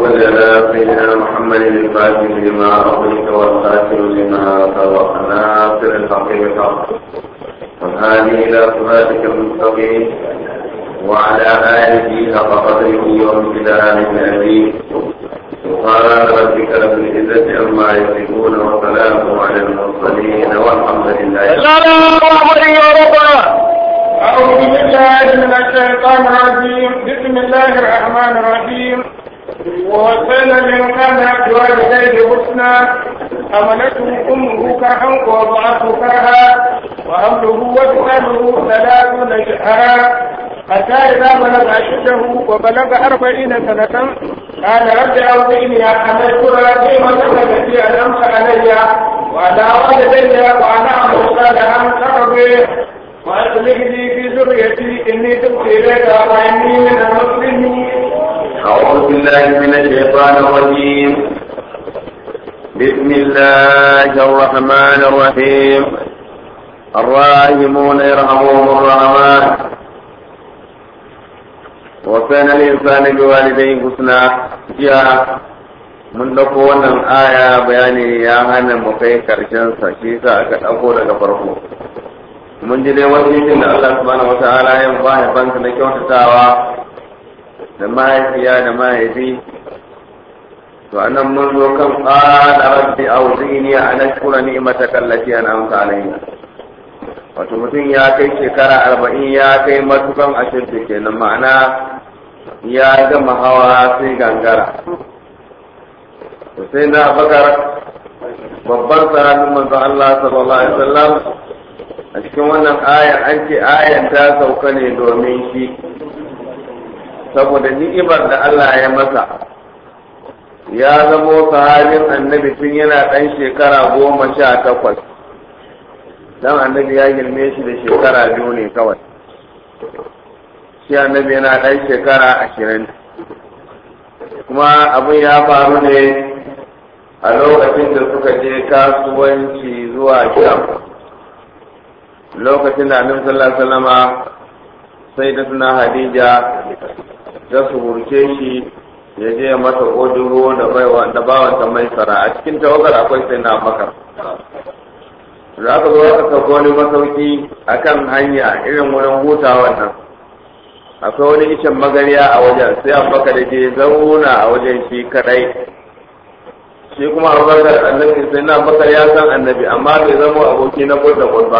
صل على سيدنا محمد الفاتح لما أغلق والخاتم لما سبق ناصر الحق بالحق والهادي إلى صراطك المستقيم وعلى آله حق قدره وامتداد العظيم سبحان ربك رب العزة عما يصفون وسلام على المرسلين والحمد لله أعوذ بالله من الشيطان الرجيم بسم الله الرحمن الرحيم ووصينا الإنسان بوالديه حسنا حملته أمه كرها ووضعته كرها وحمله وفصاله ثلاثون شهرا حتى إذا بلغ أشده وبلغ أربعين سنة قال رب أوزعني أن أشكر نعمتك التي أنعمت علي وعلى والدي وأن أعمل صالحا ترضيه وأصلح لي في ذريتي إني تبت إليك وإني من المسلمين أعوذ بالله من الشيطان الرجيم بسم الله الرحمن الرحيم الراحمون يرحمهم الرحمن وكان الإنسان بوالديه حسنا جاء mun ɗauko wannan aya bayani ya hana mu kai karshen sa shi sa aka ɗauko daga farko mun ji dai wani da Allah subhanahu wataala ya ba haifansa na kyautatawa da mahaifiya da mahaifi to anan mun zo kan qala rabbi awzini an ashkura ni'mataka allati an'amta alayya wato mutum ya kai shekara arba'in ya kai matukan ashirta kenan ma'ana ya gama hawa sai gangara to sai na bakar babbar sahabin manzon Allah sallallahu alaihi wasallam a cikin wannan ayan an ce ayan ta sauka ne domin shi saboda ni'imar da Allah ya masa ya zamo sahabin annabi tun yana ɗan shekara goma sha takwas dan annabi ya girme shi da shekara biyu ne kawai shi annabi yana ɗan shekara ashirin kuma abin ya faru ne a lokacin da suka je kasuwanci zuwa sham lokacin da annabi sallallahu alaihi wasallama sai da suna hadija ta suburce shi ya je mata oduro da baiwa da bawanta mai sara a cikin tawagar akwai sai na bakar da aka zo aka sauko wani masauki akan hanya irin wurin hutawa nan akwai wani icen magariya a wajen sai abubakar da je zauna a wajen shi kadai shi kuma abubakar annabi sai na bakar ya san annabi amma bai zama aboki na kwata ba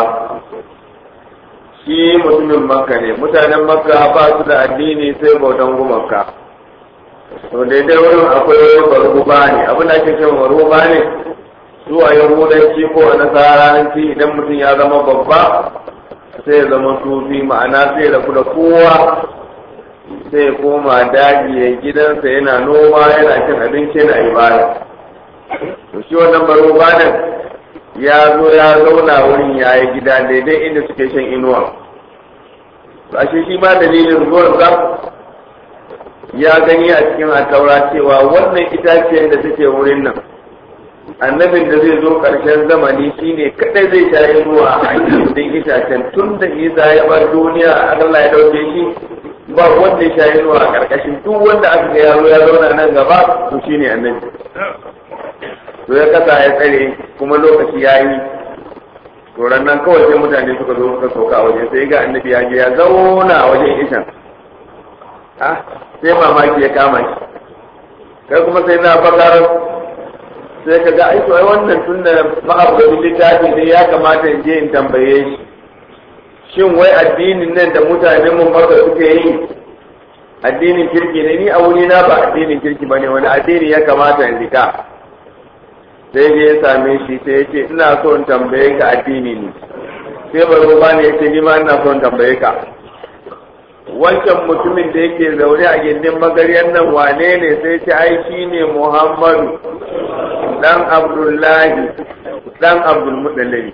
shi mutumin makka ne mutanen makka ba su da addini sai bautan gumaka to daidai wurin akwai wani baruba ne abin da ake cewa baruba ne su a yahudanci ko a nasaranci idan mutum ya zama babba sai ya zama sufi ma'ana sai ya rabu da kowa sai ya koma daji ya gidansa yana noma yana cin abinci yana ibada to shi wannan baruba ne ya zo ya zauna wurin ya yi gida daidai inda suke shan inuwa ashe shi ma dalilin zuwansa ya gani a cikin ataura cewa wannan itaciyar da take wurin nan annabin da zai zo ƙarshen zamani shine kadai zai sha inuwa a cikin itacen tun da isa ya bar duniya Allah ya dauke shi ba wanda ya sha inuwa a ƙarƙashin duk wanda aka ga yaro ya zauna nan gaba to shine annabi to ya kasa ya tsare kuma lokaci ya yi to nan kawai sai mutane suka zo suka sauka a waje sai ga annabi ya je ya zauna a wajen ishan ah sai mamaki ya kama shi kai kuma sai na bakar sai ka ga aiko ai wannan tun da ma'abudu littafi ne ya kamata in je in tambaye shi shin wai addinin nan da mutanen mun maka suke yi addinin kirki ne ni a wuri na ba addinin kirki bane wani addini ya kamata in rika sai je ya same shi sai ya ce ina so in tambaye ka addini ne sai baro ba ne ya ce ni ma ina so in tambaye ka wancan mutumin da yake zaune a gindin magaryan nan wane ne sai ce ai shi ne muhammadu dan abdullahi dan abdulmuɗalibi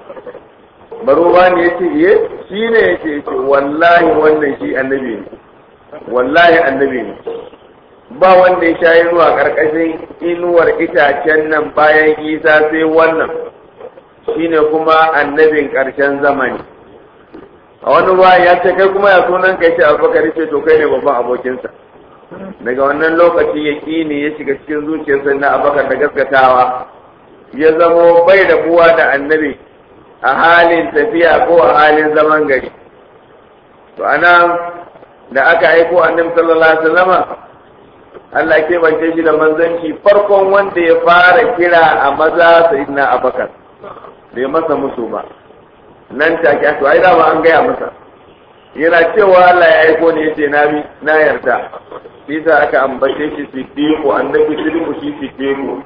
baro ba ne ya ce ye shi ne ya ce wallahi wannan shi annabi ne wallahi annabi ne ba wanda ya sha inuwa ƙarƙashin inuwar itacen nan bayan isa sai wannan shine kuma annabin ƙarshen zamani a wani ruwa ya ce kai kuma ya sunan kai ce abubakar ce to kai ne babban abokinsa daga wannan lokaci ya ne ya shiga cikin zuciyarsa na abakar da gaskatawa ya zamo bai da buwa da annabi a halin tafiya ko a halin zaman gari to anan da aka aiko annabi sallallahu alaihi wasallama Allah ke bance shi da manzanci farkon wanda ya fara kira a maza sayyidina abakar bai masa musu ba nan take to ai dama an gaya masa yana cewa Allah ya aiko ne yace na bi na yarda bisa aka ambace shi siddiqu annabi siddiqu shi siddiqu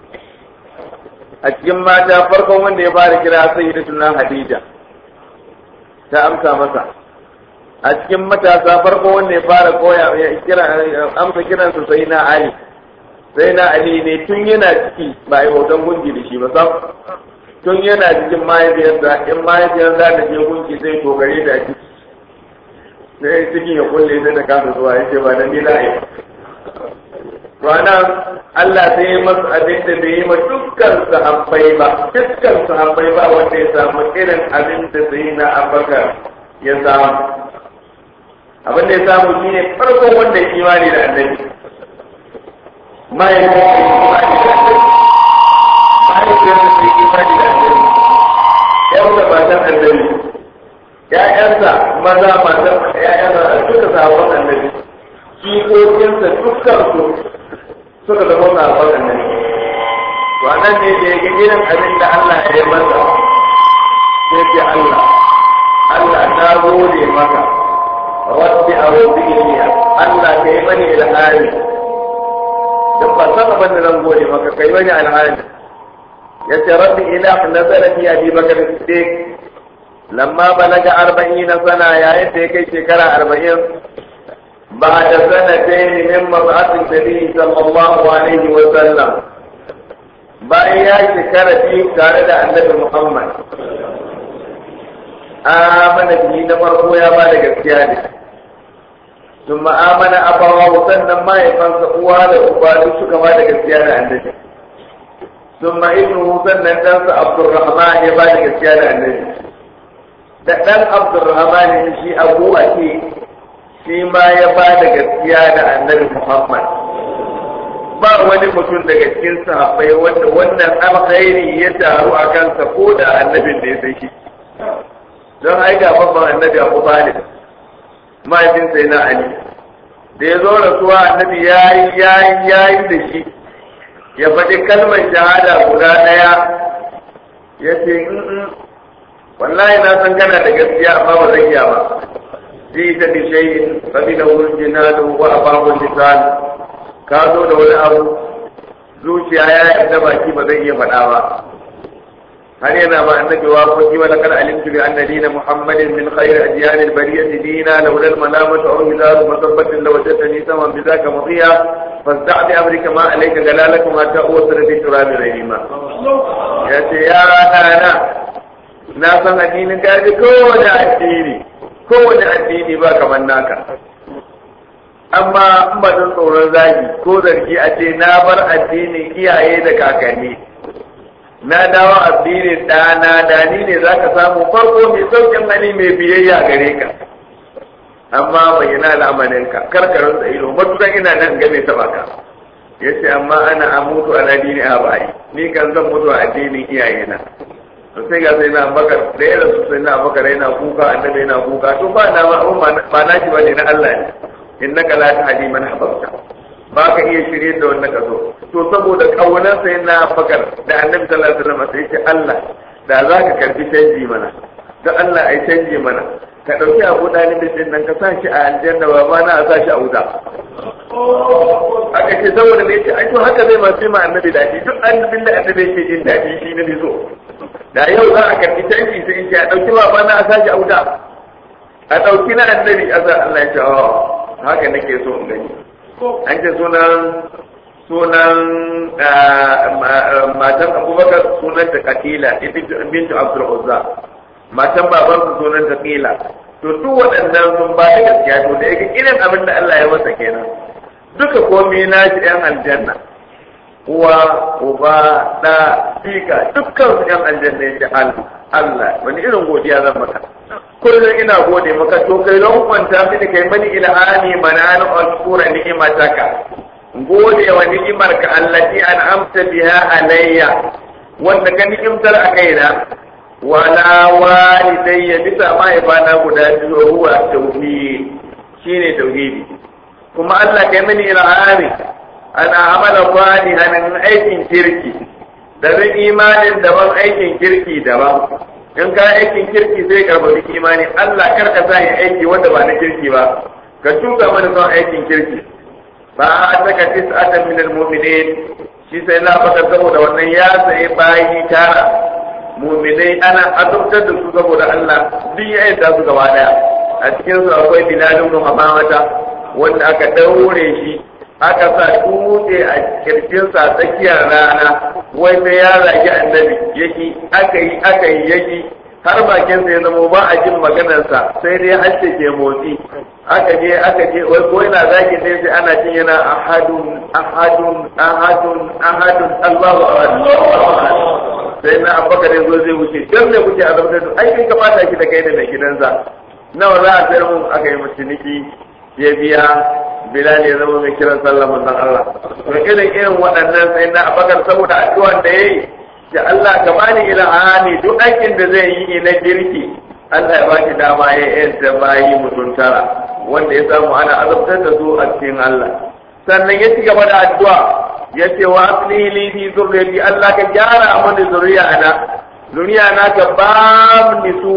a cikin mata farkon wanda ya fara kira sayyidatuna Hadija ta amsa masa a cikin matasa farkon wanda ya fara koya ya kira amsa kiransa sai na Ali sai na Ali ne tun yana ciki ba yi hoton gungi da shi ba sam tun yana cikin mahaifiyarsa in mahaifiyar za ta je gunki sai togare da ciki sai cikin ya kulle sai ta kasa zuwa ya ce ba da ni la'i ranar Allah sai ya masu abin da bai yi ma dukkan sahabbai ba dukkan sahabbai ba wanda ya samu irin abin da sai na abakar ya samu abin da ya samu shi ne farkon wanda ya imani da annabi mahaifin da imani da annabi mahaifin da imani da annabi yau da matan annabi ‘ya'yansa maza matan ‘ya'yansa duka sabon annabi jikokinsa dukkan su suka zama sabon annabi to nan ne da ya ga irin abin da Allah ya yi masa sai ce Allah Allah na gode maka rabbi a rabbi iliya Allah ka yi mani ilhami duk ba san abin da zan gode maka kai mani alhami ya ce rabbi ila nazara fi abi bakar siddiq lamma balaga arba'ina sana yayin da ya kai shekara arba'in بعد سنتين من مبعث النبي صلى الله عليه وسلم bayan ya shekara biyu tare da annabi Muhammad amana bihi na farko ya ba da gaskiya ne sun ma'amana abawa sannan mahaifansa uwa da uba duk suka ba da gaskiya da annabi sun ma'inu sannan ɗansa Abdulrahman ya ba da gaskiya da annabi da ɗan Abdulrahman shi abu a ce shi ma ya ba da gaskiya da annabi Muhammad ba wani mutum daga cikin sahabbai wanda wannan alkhairi ya taru a kansa ko da annabin da ya sai shi don ai ga babban annabi Abu Talib mahaifin sai na Ali da ya zo rasuwa annabi yayi yayi yayi da shi ya faɗi kalmar shahada guda ɗaya ya ce wallahi na san kana da gaskiya amma ba zan iya ba جئت بشيء قبله الجنان وأباه اللسان ka zo da wani abu zuciya ya yarda baki ba zai iya faɗa ba har yana ba annabi wa ko wa laqad alimtu bi anna dina muhammadin min khayr adyan al bariyati dina lawla al malamatu aw hilalu masabbatin law jatani sama bi zaka madiya fasda' bi amrika ma alayka galalakum ma ta'usra bi turabi rahima ya ce ya rana na san addinin gaji kowane addini kowane addini ba kamar naka amma in ba don tsoron zagi ko zargi a ce na bar addinin iyaye da kakanni na dawo addinin ɗana da ni ne za ka samu farko mai saukin hali mai biyayya gare ka amma bayyana al'amarinka karkarin da ido matukan ina nan game ta baka ya ce amma ana amutu a dini a bayi ni kan zan mutu a addinin iyayena to sai ga sai na bakar da ya rasu sai na bakar yana kuka annabi yana kuka to ba na ba na shi bane na Allah ne innaka la tahdi man ahbabta ba ka iya shirye da wannan kaso to saboda kaunar sai na bakar da annabi sallallahu alaihi wasallam sai ce Allah da za ka karbi canji mana da Allah ai canji mana ka dauki abu dalibin din nan ka sa shi a aljanna ba ma na sa shi a wuta aka ce saboda ne ce ai to haka zai masu ma annabi dadi duk annabin da annabi yake jin dadi shi ne so da yau za a karbi canji sai in ce a ɗauki baba na a sashi auda a ɗauki na annabi a sa Allah ya ce oh haka nake so in gani an ce sunan sunan matan abubakar sunan ta katila bintu abdul uzza matan baban su sunan ta kila to duk waɗannan sun ba da gaskiya to da yake irin abin da Allah ya masa kenan duka komai na shi ɗan aljanna uwa uba da fika dukkan su yan aljanna ya ce Allah wani irin godiya zan maka kullum ina gode maka to kai don kwanta mini kai mani ilhami manana ashkura ni'mataka gode wa ni'imar ka allati an'amta biha alayya wanda ka ni'imtar a kaina wa la walidayya bisa mahaifana guda biyu huwa tauhid shine tauhidi kuma Allah kai mani ilhami ana amala salihan aikin kirki da imanin daban aikin kirki daban in ka aikin kirki zai karbabi imani Allah kar ka sa yin aiki wanda ba na kirki ba ka tuka mana son aikin kirki ba a saka tis'atan min almu'minin shi sai na baka saboda wannan ya sai bayi tara mu'minai ana azabtar da su saboda Allah duk ya yadda su gaba daya a cikin su akwai Bilal ibn Hamamata wanda aka daure shi aka sa dutse a kirjinsa tsakiyar rana wai sai ya zagi annabi yaki aka yi aka yi yaki har bakin sa ya zama ba a jin maganarsa sai dai harshe ke motsi aka je aka je wai ko yana zagi sai sai ana jin yana ahadun ahadun ahadun ahadun Allahu akbar sai na abubakar ya zo zai wuce dan ne kuke azabtar da ai kai kamata ki da kai da mai gidansa nawa za a sayar mun aka yi mutuniki ya biya Bilal ya zama mai kiran sallah manzon Allah to irin irin waɗannan sai na abakar saboda addu'an da yayi da Allah ka bani ilhami duk aikin da zai yi na girki Allah ya baki dama ya yanta bayi mutuntara wanda ya samu ana azabtar da su a cikin Allah sannan ya ci gaba da addu'a ya ce wa aslihi li fi zurriyati Allah ka gyara mani zuriya na zuriya na ka ba ni su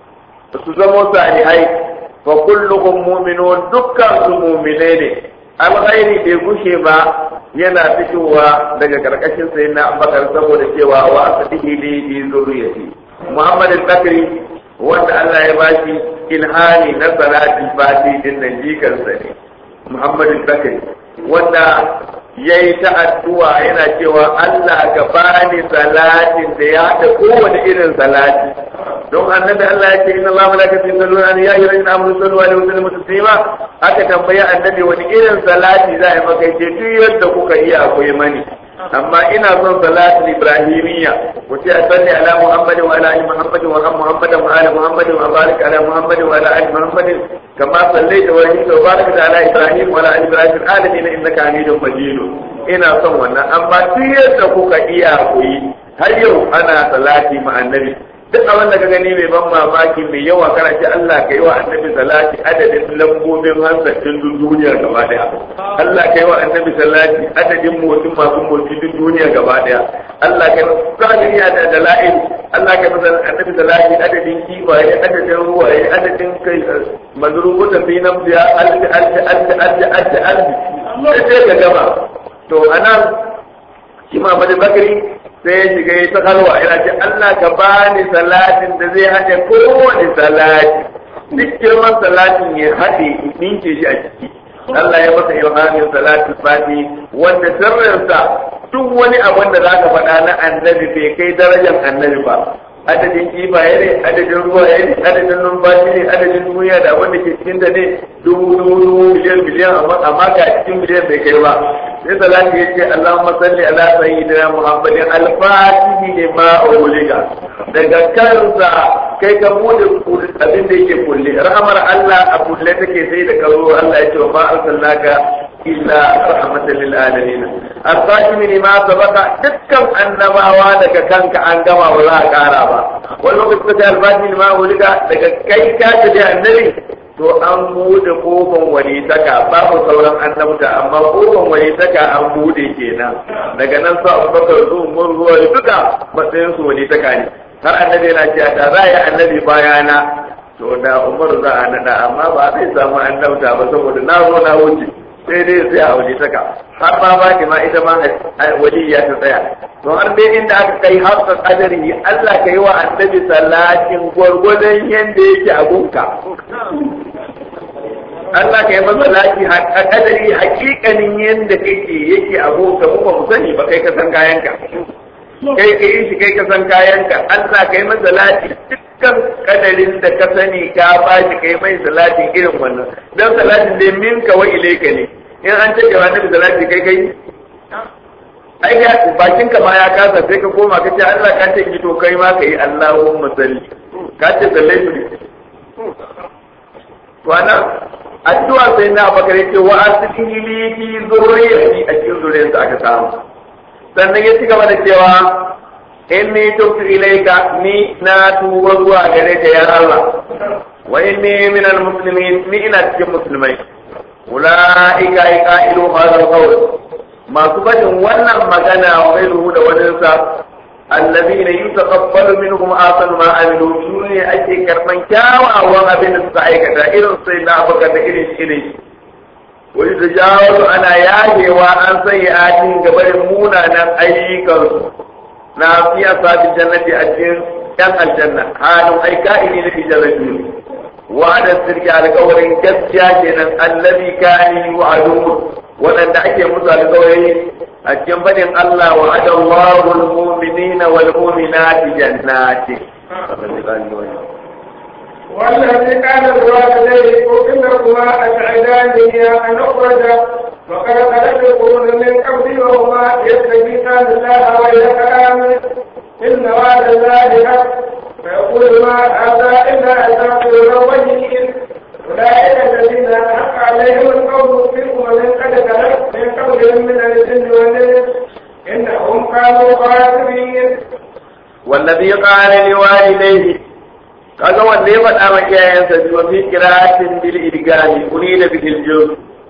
su zama salihai fa kulluhum mu'minun dukkan su mu'mine ne alkhairi bai gushe ba yana fitowa daga karkashin sai na abakar saboda cewa wa asadihi li bi zurriyati Muhammad al-Bakri wanda Allah ya bashi ilhani na salati fati din nan jikansa ne Muhammad al-Bakri wanda yayi ta addu'a yana cewa Allah ka bani salatin da ya haɗa kowane irin salati don annabi Allah ya ce inna Allah malaikatu yusalluna ala ya ayyuhal ladina amanu sallu alaihi wa sallimu taslima aka tambaya annabi wani irin salati za a yi maka ce duk yadda kuka iya akwai mani amma ina son salatul ibrahimiyya ku ce salli ala muhammad wa ala ali muhammad wa ala muhammad wa ala muhammad wa barik ala muhammad wa ala ali muhammad kama sallaita wa rahimta wa barik ala ibrahim wa ala ali ibrahim alamin innaka hamidum majid ina son wannan amma duk yadda kuka iya ku yi har yau ana salati ma annabi duk abin da ka gani mai ban mamaki mai yawa kana ce Allah ka yi wa annabi salati adadin lambobin hansarin duk duniya gaba daya Allah ka yi wa annabi salati adadin motsin masu motsi duk duniya gaba daya Allah ka yi kadiriya da dala'il Allah ka yi annabi salati adadin kifaye adadin ruwaye adadin kai mazrubutan fi nafsiya alfi alfi alfi alfi alfi alfi sai ka gama to anan shi Muhammad Bakari sai ya shiga ya ta kalwa yana ce Allah ka bani salatin da zai haɗe kowane salati duk girman salatin ya haɗe ninke shi a ciki Allah ya masa ilhamin salatin fati wanda sirrinsa duk wani abin da zaka faɗa na annabi bai kai darajar annabi ba adadin kifaye ne adadin ruwa ne adadin numfashi ne adadin duniya da abin da ke cikin da ne dubu dubu dubu biliyan biliyan amma ga cikin biliyan bai kai ba sai salati ya ce Allahumma salli ala sayyidina Muhammadin al-fatihi lima uliga daga kansa kai ka bude abin da yake kulle rahmar Allah a kulle take sai da karo Allah ya ce wa ma arsalnaka illa rahmatan lil alamin as-sajimi lima sabaka dukkan annabawa daga kanka an gama ba za a kara ba wani lokaci ta al-fatihi lima uliga daga kai ka tafi annabi to an bude kofan walitaka babu sauran annabta amma kofan walitaka an bude kenan daga nan sa abubakar su umar zuwa duka matsayin su walitaka ne har annabi yana cewa da za yi annabi bayana to da umar za a nada amma ba zai samu annabta ba saboda na zo na wuce sai dai sai a walitaka har ma ba ma ita ma waliya ta tsaya to har dai inda aka kai hafsa kadari Allah ka yi wa annabi salatin gwargwadon yanda yake a gunka Allah ka yi masa laki a kadari hakikanin yadda kake yake abota mu ba mu sani ba kai ka san kayanka kai ka yi shi kai ka san kayanka Allah ka yi masa lati dukkan kadarin da ka sani ka ba shi kai mai salatin irin wannan dan salatin dai minka wa ilaika ne in an ce ga nabi salati kai kai ai ga bakin ka ma ya kasa sai ka koma ka ce Allah ka ce ki to kai ma ka yi Allahumma salli ka ce sallaitu wannan addu'a sai na bakare ce wa asbihi li fi zurriyati a cikin zuriyarsa aka samu sannan ya ci gaba da cewa inni tubtu ilayka ni na tuba zuwa gare ka ya Allah wa inni min almuslimin ni ina cikin musulmai ulaika iqailu hadha alqawl masu fadin wannan magana wa ghayruhu da waninsa الذين يتقبل منهم آثار ما عملوا شنو ake karban kyawawan abin da suka aikata irin sai na baka da irin irin wani da jawo ana yagewa an sanya atin gabarin munanan ayyukansu na fiya sabi jannati a cikin yan aljanna halin ai ka'ini na bijarabi wa da sirki alƙawarin gaskiya kenan allazi kani wa'adu waɗanda ake musu alƙawari a cikin fadin Allah wa adallahu al-mu'minina wal mu'minati jannati والذي قال الوالدين إنهما أسعداني أن أخرج وقد خلت القرون من قبلي وهما يستغيثان الله ويلك آمن إن وعد الله حق فيقول ما هذا إلا أساطير الأولين أولئك الذين حق عليهم القول في أمم قد خلت من قبلهم من الجن والإنس إنهم كانوا خاسرين والذي قال لوالديه kaga wanda ya faɗa ma iyayensa biyu fi qira'atin bil idgami unida bi al-juz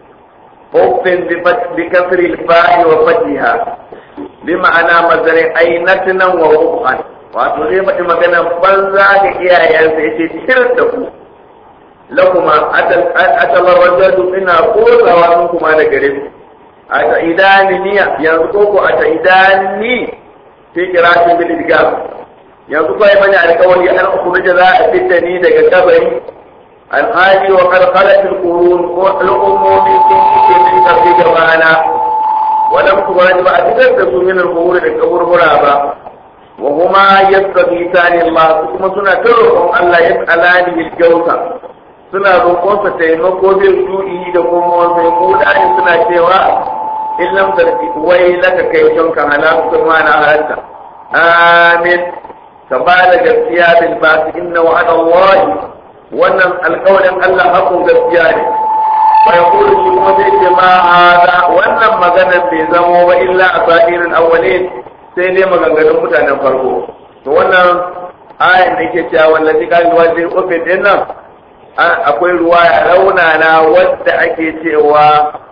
uffin bi kasri al-fa'i wa fatiha bi ma'ana mazari ainatnan wa ruhan wato zai faɗi magana banza ga iyayensa yace tir da ku lakuma atal rajulu ina kosawa mun kuma da gare ku ata idani niya yanzu koko ata idani fi qira'atin bil idgami yanzu kawai mani alkawari an ukhruja za a fitta ni daga kabari alhali wa qarqalat alqurun ko al'ummomi sun kike min karfi gabana walam tubaraj ba a fitar da su min alqurun da kaburbura ba wa huma yastaghithani Allah kuma suna ta roƙon Allah ya alani bil jawsa suna roƙon sa taimako bil du'i da kuma mai mudani suna cewa in lam tarfi wai laka kai tonka halaka ma na halatta amin ka ba da gaskiya bil basi inna wa'ada Allah wannan alƙawarin Allah hakun gaskiya ne fa yaqulu shi kuma zai ce ma hada wannan maganar bai zamo ba illa asairin awwalin sai dai maganganun mutanen farko to wannan ayan da yake cewa wallazi kan wajin ofin din nan akwai ruwaya raunana wadda ake cewa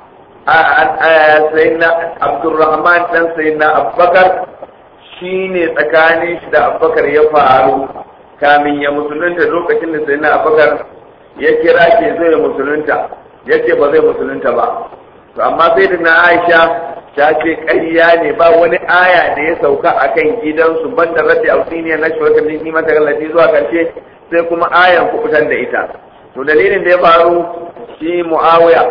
sayyidina Abdurrahman dan sayyidina Abubakar shi ne tsakanin shi da abubakar ya faru kamin ya musulunta lokacin da sai na abubakar ya kira ke zai musulunta ya ce ba zai musulunta ba to amma sai da na aisha ta ce ƙarya ne ba wani aya da ya sauka a kan gidansu banda rabbi ausiniya na shi wata ni mata gallafi zuwa karshe sai kuma ayan kubutar da ita to dalilin da ya faru shi muawiya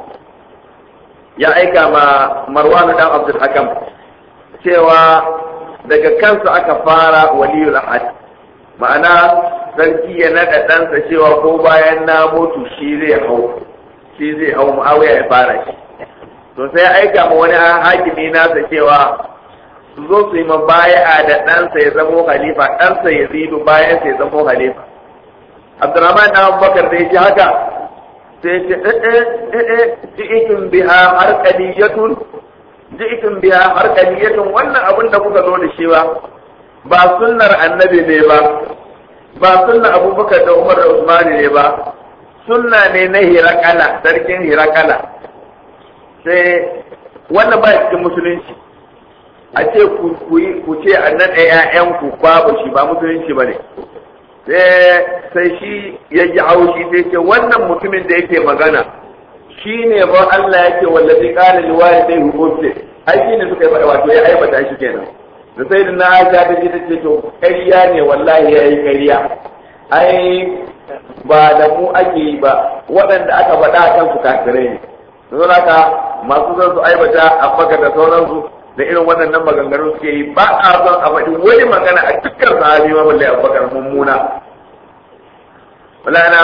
ya aika ma marwan dan abdul hakam cewa daga kansa aka fara waliyul ahad ma'ana sarki ya naɗa ɗansa cewa ko bayan na mutu shi zai hau shi zai hau mu'awiya ya fara shi to sai aika ma wani hakimi nasa cewa su zo su yi mabaya'a da ɗansa ya zamo halifa ɗansa ya zidu bayan sa ya zamo halifa abdurrahman ɗan abubakar da ya ji haka sai ce eh eh eh ji'itun biha harqaliyatun ji'tum biha harqaliyatun wannan abin da kuka zo da shi ba ba sunnar annabi ne ba ba sunnar abubakar da umar da usman ne ba sunna ne na hirakala sarkin hirakala sai wannan ba cikin musulunci a ce ku ce a nan ƴaƴanku babu shi ba musulunci ba ne sai shi ya ji haushi sai ce wannan mutumin da yake magana shi ne ba Allah yake wallazi qala liwalidayhi ufti ai shi ne suka yi wato ya aibata shi kenan da sai na Aisha ta ji tace to ƙarya ne wallahi yayi ƙarya ai ba da mu ake yi ba waɗanda aka faɗa a kan su kafirai ne don haka masu zan su aibata a baka da sauransu da irin waɗannan maganganu suke yi ba a son a faɗi wani magana a dukkan sahabi ma balle abubakar mummuna wala na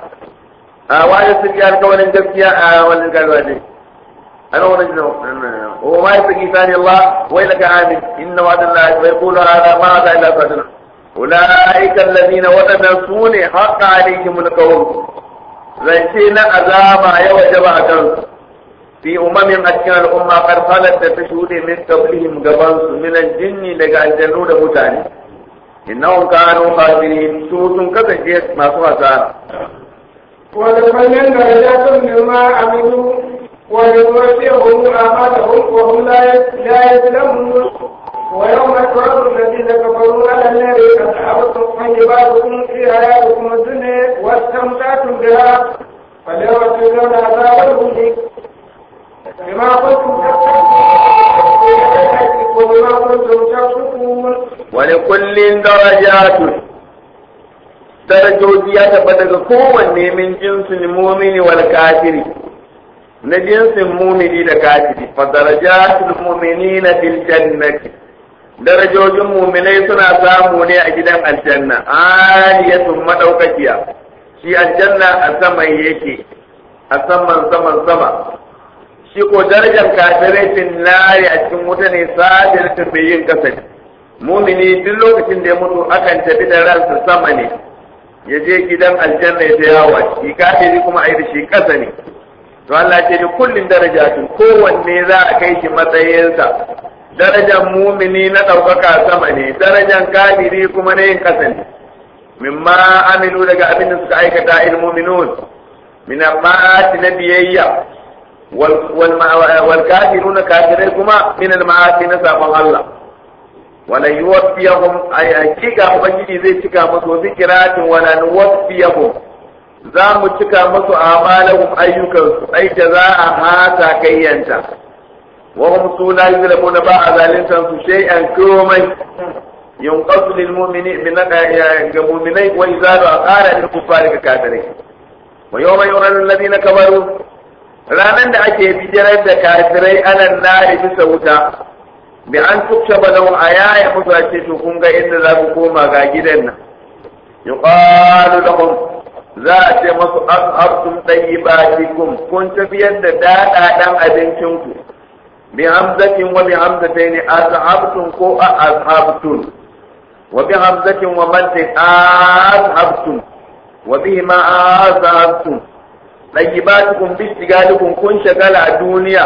a wani sun yi alkawarin gaskiya a wani garba ne أنا ورجل وما يبقي ثاني الله ويلك آمن إن وعد الله ويقول هذا ما هذا إلا صدر ulaika allazina wadannan sune haqqa alaihimul qawl zance na azaba ya wajaba a kansu fi umamin a cikin al'umma kar halar da ta shuɗe min qablihim gaban su min aljinni daga aljannu da mutane innahum kanu khasirin su sun kasance masu hasara ولمن درجات مما عملوا ولنوفيهم أعمالهم وهم لا يظلمون ويوم تعرض الذين كفروا على النار أصحابكم طيباتكم في حياتكم الدنيا واستمتعتم بها فاليوم تجزون عذاب الهون بما كنتم وبما كنتم تفسقون ولكل درجات darajoji ya tabbata daga kowanne min jinsin mumini wal kafiri na jinsin mumini da kafiri fa darajatul mu'minina fil jannati darajojin muminai suna samu ne a gidan aljanna aliyatun madaukakiya shi aljanna a saman yake a saman saman sama shi ko darajar kafirai fin nari a cikin wuta ne sadirtin bai yin kasa mumini duk lokacin da ya mutu akan tafi da ransa sama ne ya je gidan aljanna ya ta yawa shi kafiri kuma a yi da shi kasa ne to Allah ce da kullin darajatun kowanne za a kai shi matsayinsa darajar mumini na ɗaukaka sama ne darajar kafiri kuma na yin ƙasa ne mimma amilu daga abin da suka aikata il muminun min ma'ati na biyayya wal kafiruna kafirai kuma min al ma'ati na sabon Allah wala yuwaffiyahum ay hakika ubangiji zai cika musu wasu kiratin wala nuwaffiyahum za mu cika musu amalahum ayyukansu ai jaza'a hata kayyanta وهم سوء لا يظلمون بعد ذلك شيئا كومي ينقص للمؤمنين من المؤمنين ويزال أقال للكفار ككافرين ويوم يرى الذين كفروا ranar da ake bijirar da kafirai anan nari bisa wuta bi an tuksha balau a yaya musu a ce to kun ga inda za ku koma ga gidan nan yuqalu lahum za a ce masu ashabtum tayyibatikum kun tafiyar da dadadan abincinku بهمزة وبهمزتين أذهبتم كو أذهبتم وبهمزة ومد أذهبتم وبهما أذهبتم طيباتكم باشتغالكم كن شغال الدنيا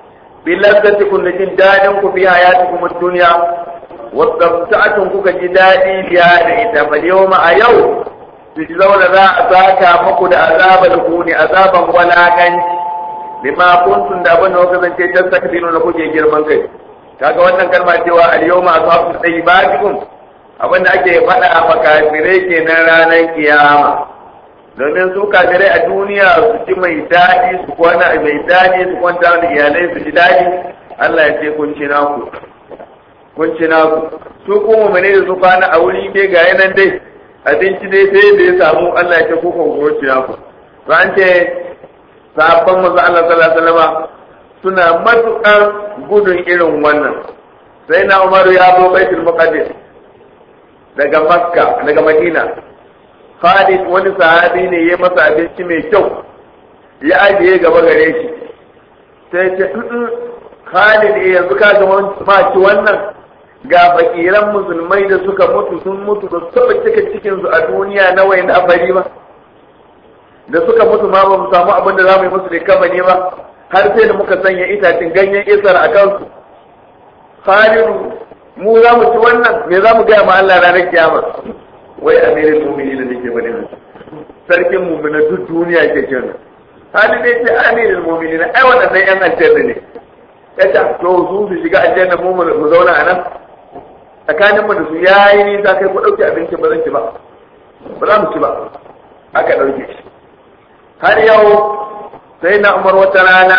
بلذتكم لجن دانكم في حياتكم الدنيا واستمتعتم كوكا جدادي بها فاليوم أيو تجزون ذا أساكا مكد عذاب الهون عذابا ولا كنش bima kuntum da abin da kuka zance tastakbiru na kuke girman kai kaga wannan kalma cewa al-yawma ashabu tayyibatikum abin da ake faɗa a makafirai kenan ranar kiyama domin su kafirai a duniya su ci mai daɗi su kwana mai daɗi su kwanta da iyalai su ji daɗi Allah ya ce kun ci naku kun ci naku su kuma mene da su kwana a wuri dai ga yanan dai abinci dai sai da ya samu Allah ya ce ku kun ci naku to an ce sahabban manzo Allah sallallahu alaihi wasallam suna matukan gudun irin wannan sai na Umar ya zo Baitul Muqaddas daga Makka daga Madina Khalid wani sahabi ne ya masa abinci mai kyau ya ajiye gaba gare shi sai ce Khalid yanzu ka ga ma ci wannan ga fakiran musulmai da suka mutu sun mutu da su cika cikin su a duniya na wayan afari ba da suka mutu ma ba mu samu abin da za mu yi musu da kama ne ba har sai da muka sanya itacin ganyen isar a kansu khalidu mu za mu ci wannan me za mu gaya ma Allah ranar kiyama wai amirin mumini da nake bane sarkin mumina duk duniya ke kenan hali ne ce amirin mumini na ai waɗannan yan aljanna ne ya ce to su su shiga aljanna mu mu zauna a nan tsakanin mu da su yayi nisa kai ku ɗauki abinci ba zan ci ba ba za mu ci ba aka ɗauke shi har yau sai na umar wata rana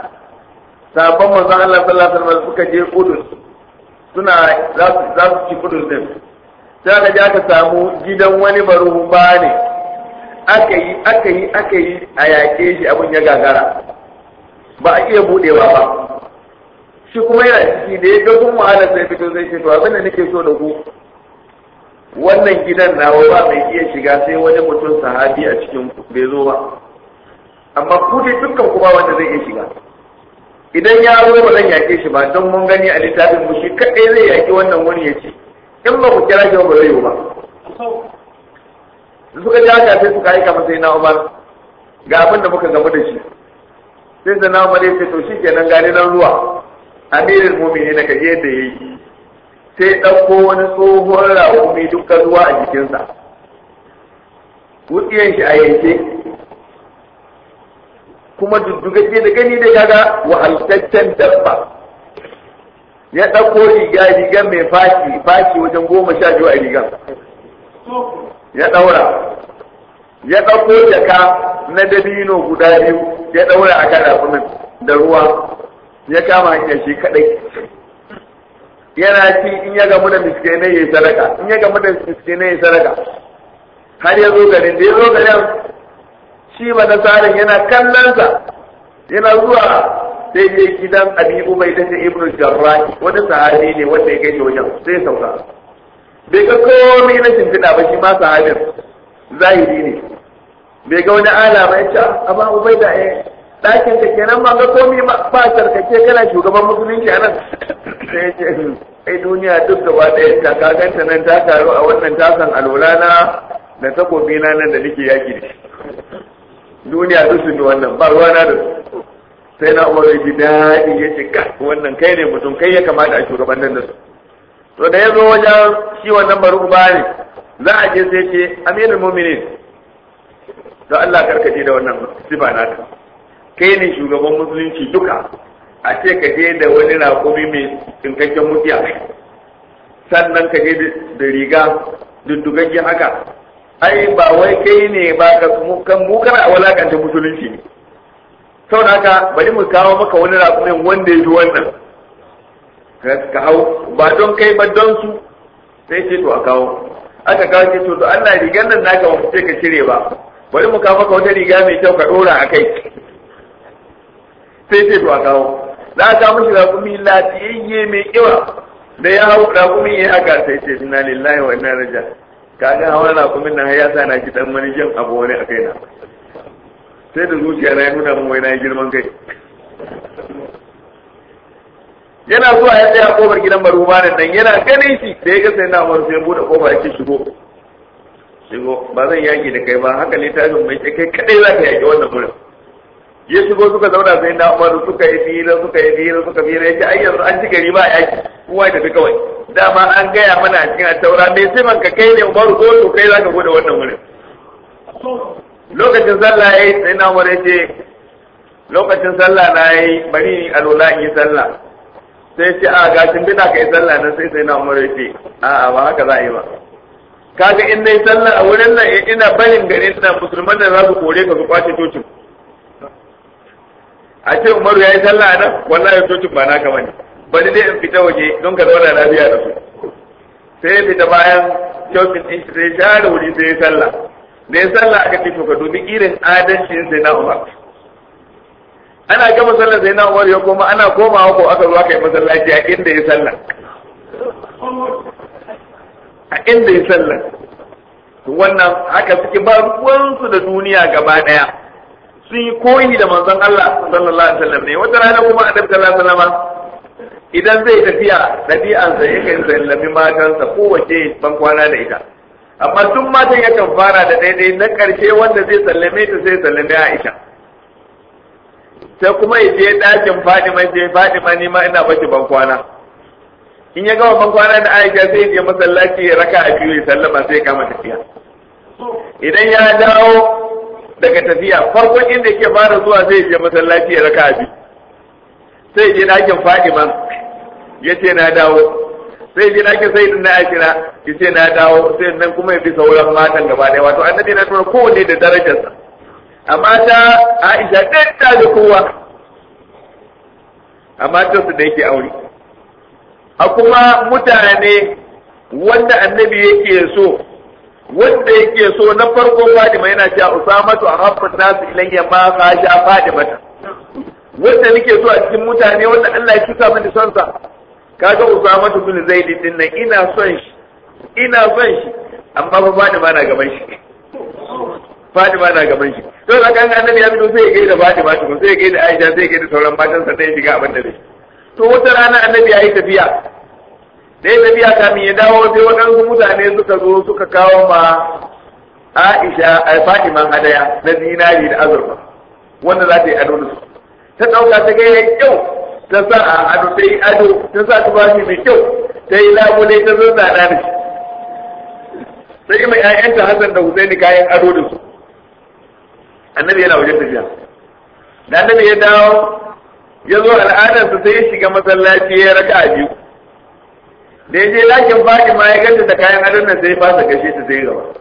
sabon manzon Allah sallallahu alaihi wasallam suka je Kudus suna za su za su ci Kudus din sai aka je aka samu gidan wani baruhuma ne aka yi aka yi aka yi a yaƙe shi abin ya gagara ba a iya budewa ba shi kuma yana ciki da ya ga kun wahala sai fito zai ce to abin da nake so da ku wannan gidan nawa ba mai iya shiga sai wani mutum sahabi a cikin bai zo ba amma ku dai dukkan ku ba wanda zai iya shiga idan ya zo ba zan yake shi ba don mun gani a littafin mu shi kadai zai yaki wannan wani ya ci in ba ku kira shi ba zai yi ba da suka ji haka sai suka aika masa na Umar ga abin da muka gamu da shi sai da na Umar ya ce to shi kenan gani nan ruwa amirin mumini na kaje da yayi sai ɗauko wani tsohon raƙumi dukkan ruwa a jikinsa wutsiyan shi a yanke kuma duddugaje da gani da kaga wahaltaccen dabba ya ɗauko riga riga mai fashi fashi wajen goma sha biyu a rigan ya ɗaura ya ɗauko jaka na dabino guda biyu ya ɗaura a kan rafunan da ruwa ya kama hanyar shi kaɗai yana ci in ya gamu da miskinai ya yi sadaka in ya gamu da miskinai ya yi sadaka har ya zo garin da ya zo garin shi ba nasarin yana kallonsa yana zuwa sai je gidan abi ubai da ibnu jarrah wani sahabi ne wanda ya kai shi wajen sai ya sauka bai ga komai na shimfiɗa ba shi ma sahabin zahiri ne bai ga wani alama ya ce amma ubai da ya ɗakin ka kenan ba ga komai ba sarkake kana shugaban musulunci a nan sai ya ce ai duniya duk gaba ɗaya ta kaganta nan ta taru a wannan tasan alwala da takobi na nan da nake yaki da shi duniya duk sun yi wannan ba ruwa na da su sai na umar ji daɗi ya ce ka wannan kai ne mutum kai ya kamata a shugaban nan da su to da ya zo wajen shi wannan bari uba ne za a je sai ce aminin muminin to Allah karkace da wannan sifa naka kai ne shugaban musulunci duka a ce ka je da wani raƙumi mai tsinkakken mutiya sannan ka je da riga duddugaggen haka ai ba wai kai ne ba ka kan mu kana walakanta musulunci ne sau da haka bari mu kawo maka wani raƙumin wanda ya ji wannan ka hau ba don kai ba don su sai ce to a kawo aka kawo ce to to Allah rigar nan naka ba mu ce ka cire ba bari mu kawo maka wata riga mai kyau ka ɗora a kai sai ce to a kawo za a kawo mishi raƙumi lafiyayye mai kiba da ya hau raƙumi ya haka sai ce inna lillahi wa inna ilaihi kaga hawan raƙumin nan ya sa na ki dan wani jan abu wani a kaina sai da zuciya na ya nuna min wai na yi girman kai yana zuwa ya tsaya kofar gidan barumanin nan yana ganin shi da ya ga sai na wani sai bude kofa ya ce shigo shigo ba zan yaki da kai ba haka littafin mai ce kai kadai za ka yaki wannan wurin ya shigo suka zauna sai na umaru suka yi fira suka yi fira suka fira ya ce ai yanzu an ci gari ba yaki kowa ya tafi kawai dama an gaya mana a cikin taura mai siman ka kai ne umaru ko to kai za ka bude wannan wurin lokacin sallah ya yi sai na umaru ya ce lokacin sallah na yi bari alola in yi sallah sai ce a gashin bina ka yi sallah nan sai sai na umaru ya ce a'a ba haka za a yi ba kaga in dai sallah a wurin nan ina barin garin nan musulman da za su kore ka su kwace cocin a ce umaru ya yi sallah nan wallahi cocin ba naka bane bari dai in fita waje don ka zauna lafiya da su sai ya fita bayan cocin din shi sai ya da wuri sai ya sallah da ya sallah aka ce to ka dubi irin adalcin sai na umar ana gama sallah sai na umar ya koma ana komawa ko aka zo aka yi masallaci a inda ya sallah a inda ya sallah wannan haka suke ba ruwansu da duniya gaba daya sun yi koyi da manzon Allah sallallahu alaihi wasallam ne wata rana kuma annabi sallallahu alaihi wasallam idan zai tafiya ɗabi'ansa yakan sallami matansa kowace ban kwana da ita amma duk matan yakan fara da daidai na ƙarshe wanda zai sallame ta sai sallame Aisha sai kuma ya je ɗakin Fadima je Fadima ni ma ina baki ban kwana in ya gama ban kwana da Aisha sai ya je masallaci ya raka a biyu ya sallama sai ya kama tafiya idan ya dawo daga tafiya farkon inda yake fara zuwa zai je masallaci ya raka a biyu sai je ɗakin Fadima ya ce na dawo sai je ɗakin sai na Aisha ya ce na dawo sai nan kuma ya bi sauran matan gaba ɗaya wato annabi na tura kowanne da darajarsa amma ta Aisha ɗin ta da kowa amma ta su da yake aure a kuma mutane wanda annabi yake so wanda yake so na farko Fadima yana cewa Usamatu ahabbu nasu ilayya ma khasha Fadimata wanda nake so a cikin mutane wanda Allah ya cuta mini son sa kaga Usamatu bin Zaid din nan ina son shi ina son shi amma fa Fadima na gaban shi Fadima na gaban shi to da kan annabi ya fito sai ya gaida Fadima to sai ya gaida Aisha sai ya gaida sauran matan sa sai ya shiga abin da zai to wata rana annabi ya yi tafiya da ya tafiya kamin ya dawo sai waɗansu mutane suka zo suka kawo ma Aisha a Fatiman hadaya na zinari da azurfa wanda za ta yi ado da su ta ɗauka ta ga yayi kyau ta sa a ado ta yi ado ta sa tufafi mai kyau ta yi labule ta zo tsada da shi sai mai ƴaƴanta Hassan da Husaini kayan ado da su annabi yana wajen tafiya da annabi ya dawo ya zo al'adarsa sai ya shiga masallaci ya raka a biyu da ya je lakin Fatima ya ganta da kayan adon nan sai ya fasa gashe ta sai gaba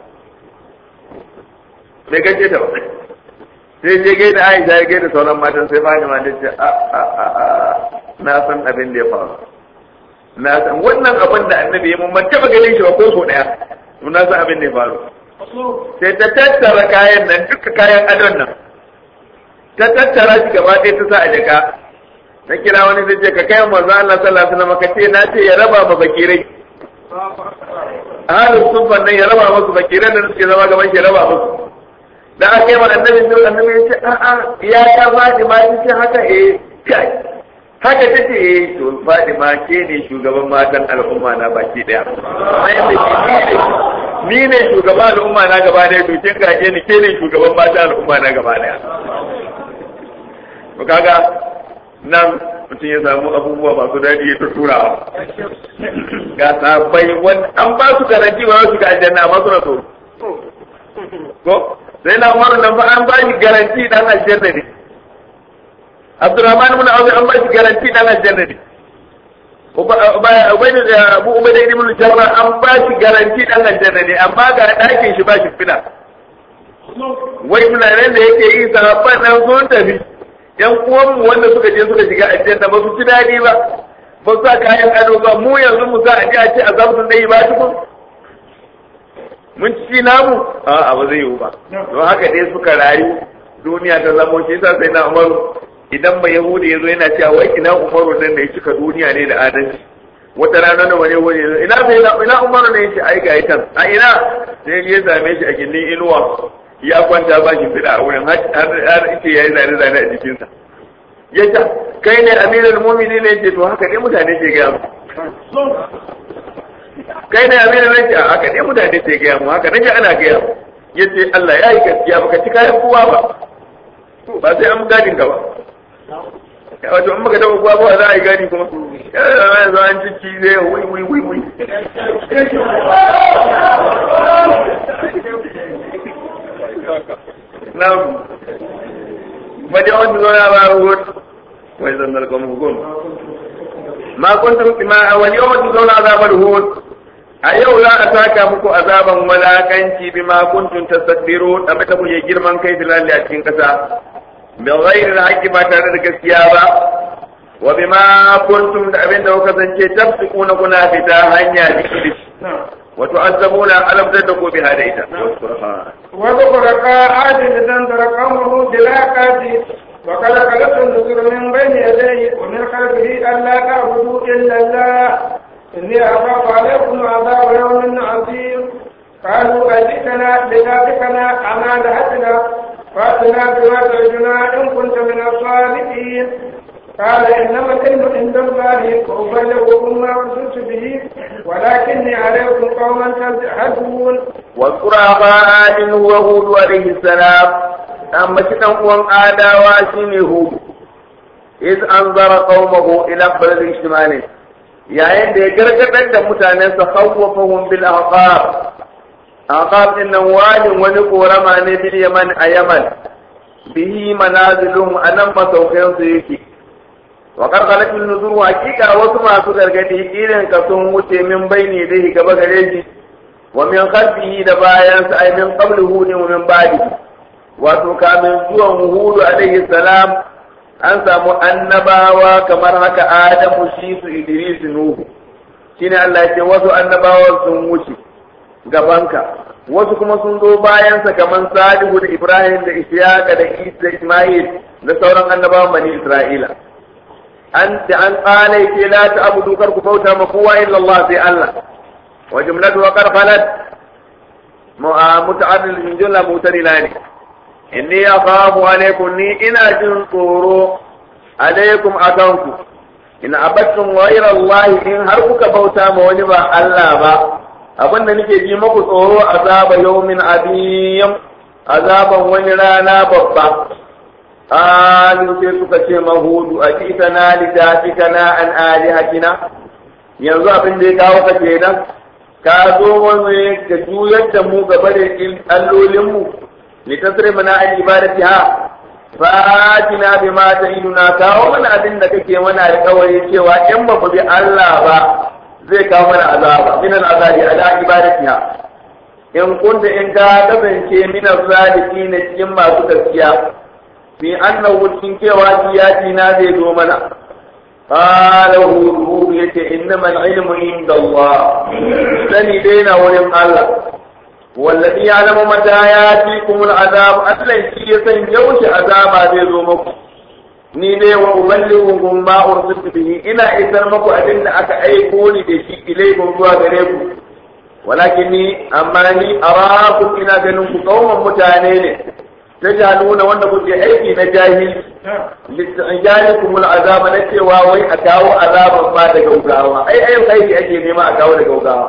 bai gaje ta ba sai je gai da Aisha ya gai da sauran matan sai Fatima ta ce a a a na san abin da ya faru na san wannan abin da annabi ya mun ban taba ganin shi ba ko so daya to na san abin da ya faru sai ta tattara kayan nan duka kayan adon nan ta tattara shi gaba ɗaya ta sa a jaka na kira wani zai ce ka kai manzo Allah sallallahu alaihi wasallam ka ce na ce ya raba ma bakirai ahalus sunfan nan ya raba musu bakirai da suke zama gaban shi ya raba musu da aka yi wa annabi sai annabi ya ce a'a ya ta Fatima ta ce haka eh kai haka ta ce eh to Fatima ke ne shugaban matan al'umma na baki daya ni ne shugaban al'umma na gaba daya to kin ga ni ke ne shugaban matan al'umma na gaba daya to kaga nan mutum ya samu abubuwa masu daɗi ya turawa ga sabai wani an ba su garanti ba su ga aljanna amma suna so ko sai na umaru nan fa an ba shi garanti dan aljanna ne Abdurrahman ibn Auf an ba shi garanti dan aljanna ne Ubayd da Abu Ubayd ibn Jarrah an ba shi garanti dan aljanna ne amma ga ɗakin shi ba shi fina wai tunanin da yake yi sahabban nan sun tafi yan uwanmu wanda suka je suka shiga aljanna ba su ci daɗi ba ba su sa kayan ado ba mu yanzu mu sa a ji a ce azabun dai ba tukun mun ci namu a ba zai yiwu ba don haka dai suka rayu duniya ta zamo shi yasa sai na umaru idan ba yahudi ya zo yana cewa wai ina umaru nan da ya cika duniya ne da adalci wata rana da wani wani ina sai ina umaru ne yace ai ga itan a ina sai ya same shi a gindin inuwa ya kwanta ba shi fida a wurin har ita yayi zane zane a jikinsa ya ce kai ne amirul mu'minin ne ce to haka dai mutane ke ga mu kai ne amirul ne ce haka dai mutane ke ga mu haka nake ana ga mu yace Allah ya yi gaskiya baka ci kayan kowa ba ba sai an gadin ka ba wato in baka taba kuwa ba za a yi gadi kuma ya zo an ci ci zai wui wui wui wui نعم فجاءت لنا معهود وإذا لكم هجوم ما كنتم ما واليوم تجزون عذاب الهون أيو لا أتاك مكو عذابا ولا كنتي بما كنتم تستكبرون أما تقول يجير من كيف لا لأتين كسا بغير الحق ما تردك السيابة وبما كنتم أبين دوكا تفسقون كنا فتا هنيا بكلس وتعذبون ألم تدقوا بهذا إذا واذكر قاعد لتنذر قومه بلاقات وقد خلت النذر من بين يديه ومن خلفه ألا تعبدوا إلا الله إني أخاف عليكم عذاب يوم عظيم قالوا أجئتنا لتافكنا عن آلهتنا فأتنا بما تعدنا إن كنت من الصادقين قال إنما العلم عند الله وأبلغكم ما أرسلت به ولكني عليكم قوما تجهلون واذكر أخا هو هود عليه السلام أما كتن قوم آدا واشين هود إذ أنظر قومه إلى أقبل الاجتماعي yayin da ya gargadar da mutanensa khawwafahum bil ahqab ahqab din nan wajin wani korama ne bil yaman a yaman bihi manazilum anan masaukan su yake wa qarqalat min nuzur hakika wasu masu gargadi irin ka sun wuce min baini dai gaba gare shi wa min khalfihi da bayan sa ay min qablihi wa min ba'di wato kamin zuwan hudu alaihi salam an samu annabawa kamar haka adamu shi su idris nuhu shine Allah ya ce wasu annabawa sun wuce gabanka wasu kuma sun zo bayansa kamar salihu da ibrahim da ishaqa da isa da isma'il da sauran annabawan bani isra'ila an da an tsala yake la ta'budu kar ku bauta ma kowa illa Allah sai Allah wa jumlatu wa qarqalat muta'addil min jumla mutarila ne inni akhafu alaykum ni ina jin tsoro alaikum akanku in abattum ghayra Allah in har kuka bauta ma wani ba Allah ba abin da nake ji muku tsoro azaba yawmin adiyam azaban wani rana babba qalu sai suka ce mahudu atitana litafikana an alihatina yanzu abin da ya kawo ka kenan ka zo wani ka juyar da mu gaba da allolinmu litasri mana an ibadatiha fatina bima ta'iduna kawo mana abin da kake mana alƙawari cewa in ba bi Allah ba zai kawo mana azaba min azabi ala ibadatiha in kunta in ka kasance min azaliki ne cikin masu gaskiya fi annahu cikin cewa kiyati na zai zo mana قال هود يتي إنما العلم عند الله سني دينا ولم الله والذي يعلم متى ياتيكم العذاب أصلا شيء يوش عذاب هذه زومكم ni ne wa uballighukum ma ursiltu bihi ina isar muku abin da aka aiko ni da shi ilaikum zuwa gare ku walakin ni amma ni arakum ina ganin ku kauman mutane ne tajaluna wanda kuke aiki na jahil litajalikum al'azaba na cewa wai a kawo azaban ma da gaugawa ai ai aiki ake nema a kawo da gaugawa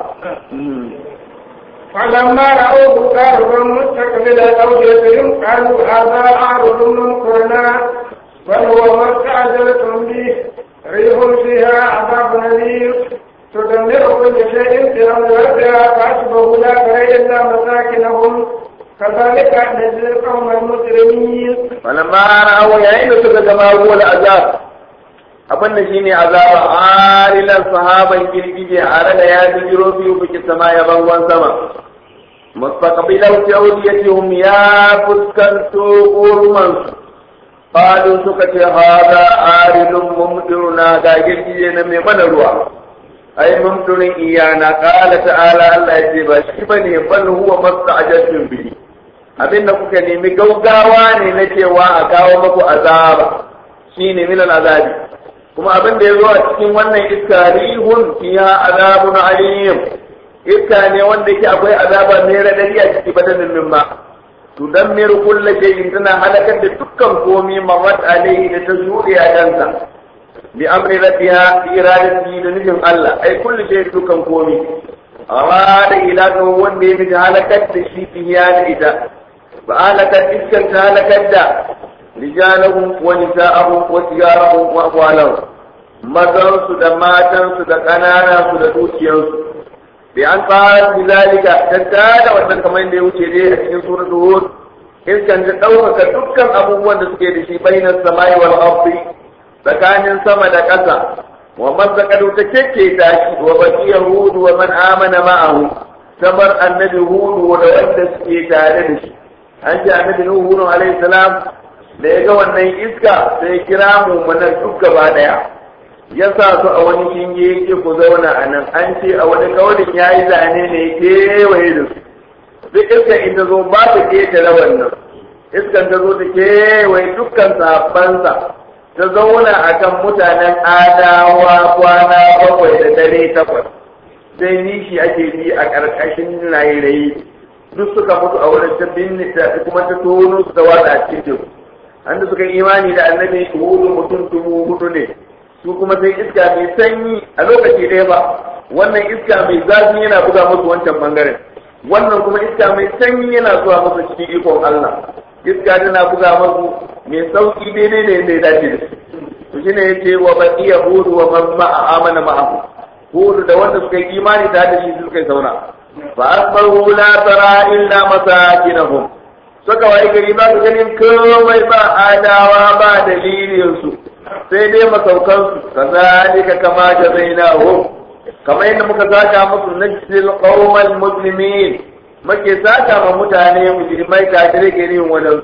فلما رأوه قاربا مستقبل أوديتهم قالوا هذا عارض ممطرنا بل هو ما استعجلتم به ريح فيها عذاب أليم تدمر كل شيء في أمر ربها فأصبحوا لا ترى إلا مساكنهم كذلك نجزي القوم المجرمين فلما رأوا يعين سكة كما هو العذاب abin da shine azaba arilan sahaban girgije a da ya jiro biyu biki sama ya bangon sama mustaqbilan tawdiyatihum ya fuskanto urman qalu suka ce hada arilun mumdiruna ga girgije na mai mana ruwa ai mumdirin iyana qala ta'ala Allah ya ce ba shi bane bal huwa masta'jaltum bihi abinda kuka nemi gaugawa ne na cewa a kawo muku azaba shine min azabi kuma abin da ya zo a cikin wannan iska rihun fiha azabun alim iska ne wanda yake akwai azaba mai radadi a ciki badanin min ma tudammiru kullu shay'in tana halakar da dukkan komai marat alaihi da ta shuɗe a kansa bi amri rabbiha bi iradati da nufin Allah ai kullu shay'in dukkan komai amma da ilaka wanda ya miji halakar da shi fiya da ita ba halakar iskan ta halakar da rijalahum wa nisa'ahum wa tijarahum wa amwalahum mazansu da matansu da ƙananansu da dukiyarsu bi an fara bizalika tattara da wannan kamar da ya wuce dai a cikin suratul hud iskan ta ɗaukaka dukkan abubuwan da suke da shi bainas samai wal ardi tsakanin sama da ƙasa wa mazzaqadu ta keke ta shi wa baqiya hud wa man amana ma'ahu kamar annabi hud da wanda suke tare da shi an ji annabi nuhu alaihi salam da ya ga wannan iska sai kira mu munan duk gaba daya ya sa su a wani shinge yake ku zauna a nan an ce a wani kaurin ya yi zane ne kewaye da su duk iska in ta zo ba ta ketare wannan iskan ta zo ta kewaye dukkan sahabbansa ta zauna a kan mutanen adawa kwana bakwai da dare takwas sai nishi ake bi a ƙarƙashin rairayi duk suka mutu a wurin ta binne ta kuma ta tono su ta watsa a cikin an da suka imani da annabi hudu mutum dubu hudu ne su kuma sai iska mai sanyi a lokaci ɗaya ba wannan iska mai zafi yana buga musu wancan bangaren wannan kuma iska mai sanyi yana zuwa musu cikin ikon Allah iska tana buga musu mai sauki daidai da yadda ya dace da su to shine yace wa baqiya hudu wa man ma'a amana ma'ahu hudu da wanda suka yi imani da da shi suka yi saura fa asbahu la tara illa masakinahum suka wai gari ba su ganin komai ba adawa ba dalilin su sai dai masaukansu kazalika kama jazainahum kamar yadda muka saka musu najsil qaumal muslimin muke saka ma mutane mujrimai kafirai ke yin wannan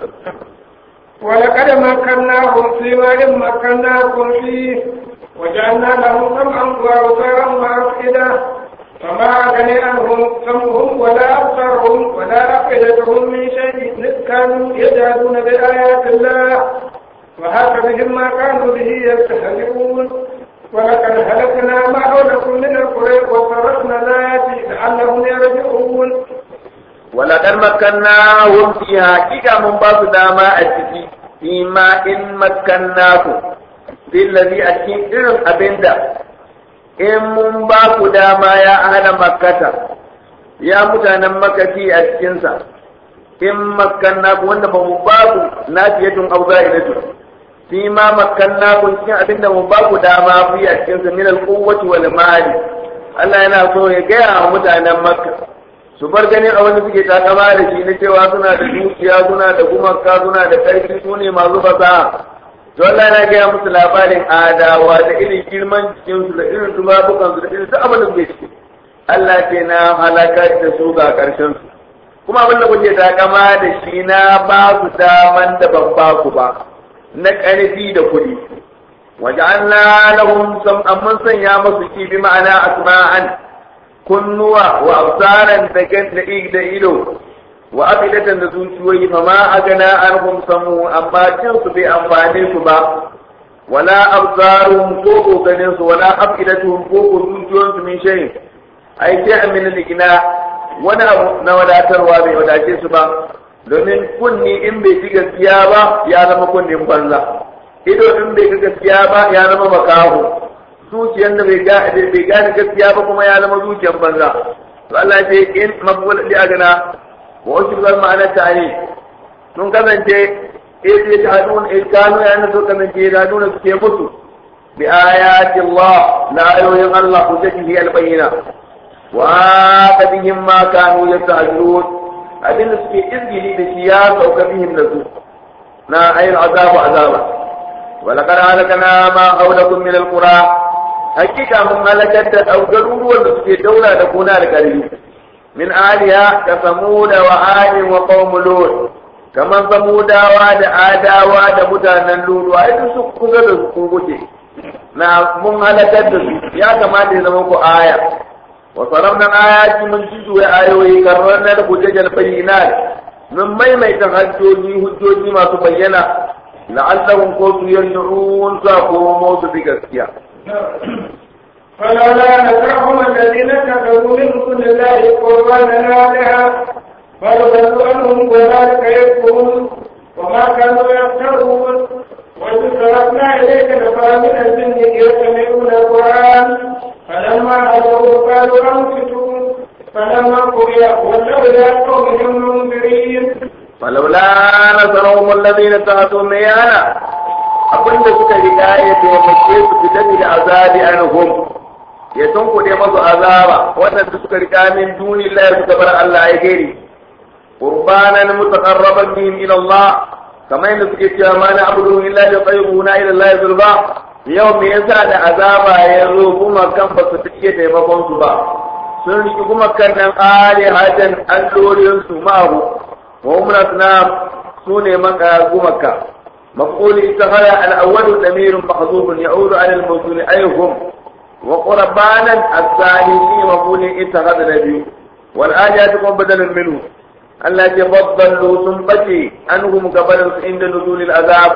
ولقد مكناهم في ما مكناكم فيه وجعلنا لهم سمعا وابصارا وافئده فما أغني عنهم سمعهم ولا أبصارهم ولا أفئدتهم من شيء إذ كانوا يجهدون بآيات الله وهاك بهم ما كانوا به يستهزئون ولقد هلكنا ما حولكم من القرى وصرفنا الآيات لعلهم يرجعون ولقد مكناهم في حقيقة من بعض داما أتكي فيما إن مكناكم billazi a cikin irin abinda in mun ba ku dama ya ahla makkata ya mutanen makati a cikinsa in makkanna ku wanda ba mu ba ku nafiyatun aw za'idatu fi ma makkanna ku cikin abinda mu ba ku dama fi a cikinsa min al-quwwati wal mali Allah yana so ya gaya wa mutanen makka su bar ganin a wani suke takama da shi na cewa suna da dukiya suna da gumaka suna da ƙarfi su ne masu fasaha to Allah na gaya musu labarin adawa da irin girman jikinsu da irin tubabukansu da irin duk abin da suke ciki Allah ce na halakar da su ga ƙarshen su kuma abin da kuke takama da shi na ba su daman da ban ba ku ba na ƙarfi da kuɗi waja'alna lahum sam'an mun sanya musu ki bi ma'ana asma'an kunnuwa wa absaran da da da ido wa afidatan da zuciyoyi fa ma agana anhum samu amma jin su bai amfane su ba wala absaruhum ko ko ganin su wala afidatuhum ko ko zuciyoyin su min shay ai sai min al-ina wani abu na wadatarwa bai wadace su ba domin kunni in bai ci gaskiya ba ya zama kunnin banza ido in bai ga gaskiya ba ya zama makaho zuciyar da bai gane gaskiya ba kuma ya zama zuciyar banza to Allah ce in maqbul li agana wa wasu zan ma'anar ta ne sun kasance eh ya ta hadun eh kanu ya na so kasance ya hadun suke musu bi ayati Allah la ayoyin Allah ku take albayyina wa kadihim ma kanu yasta'jilun abin da suke izgili da shi ya sauka bihim da su na ayin azabu azaba ولقد هلكنا ما حولكم من القرى hakika mun halakar da garuruwan da suke daula da kuna da ƙarfi min aliya ka samuda wa ali wa qaum lut kamar samudawa da adawa da mutanen lulu ai duk su kusa da su kuke na mun halakar da su ya kamata ya zama ku aya wa sarafna ayati mun jizu ya ayoyi karrana da hujjajal bayyinat mun maimaita hujjoji hujjoji masu bayyana la'allahum ko su yarji'un sa ko su bi gaskiya فلولا نفعهم الذين كفروا من كل الله قربانا آلهة بل ضلوا عنهم وذلك يكفرون وما كانوا يفترون وإذ صرفنا إليك نفرا من الجن يستمعون القرآن فلما حضروا قالوا أنصتوا فلما قضي ولوا إلى قومهم منذرين فلولا نصرهم الذين اتخذوا ميانا abin da suka riga ya taimake su fita da azabi anhum ya tunkuɗe masu azaba waɗanda suka riga min duni Allah suka bar Allah ya gari qurbanan mutaqarraban bihim ila Allah kamar yadda suke cewa ma na abudu illa li qayyibuna ila Allah zulfa yau me yasa da azaba ya zo kuma kan ba su take taimakon su ba sun riki kuma kan nan alihatan allorin su ma'ahu wa umma sunam sune maka gumaka مفعول اتخذ الأول ضمير محذوف يعود على الموصول أي هم وقربانا الثاني في مفعول اتخذ نبي والآيات تكون بدلا منه التي فضلوا ثم أنهم قبل عند نزول العذاب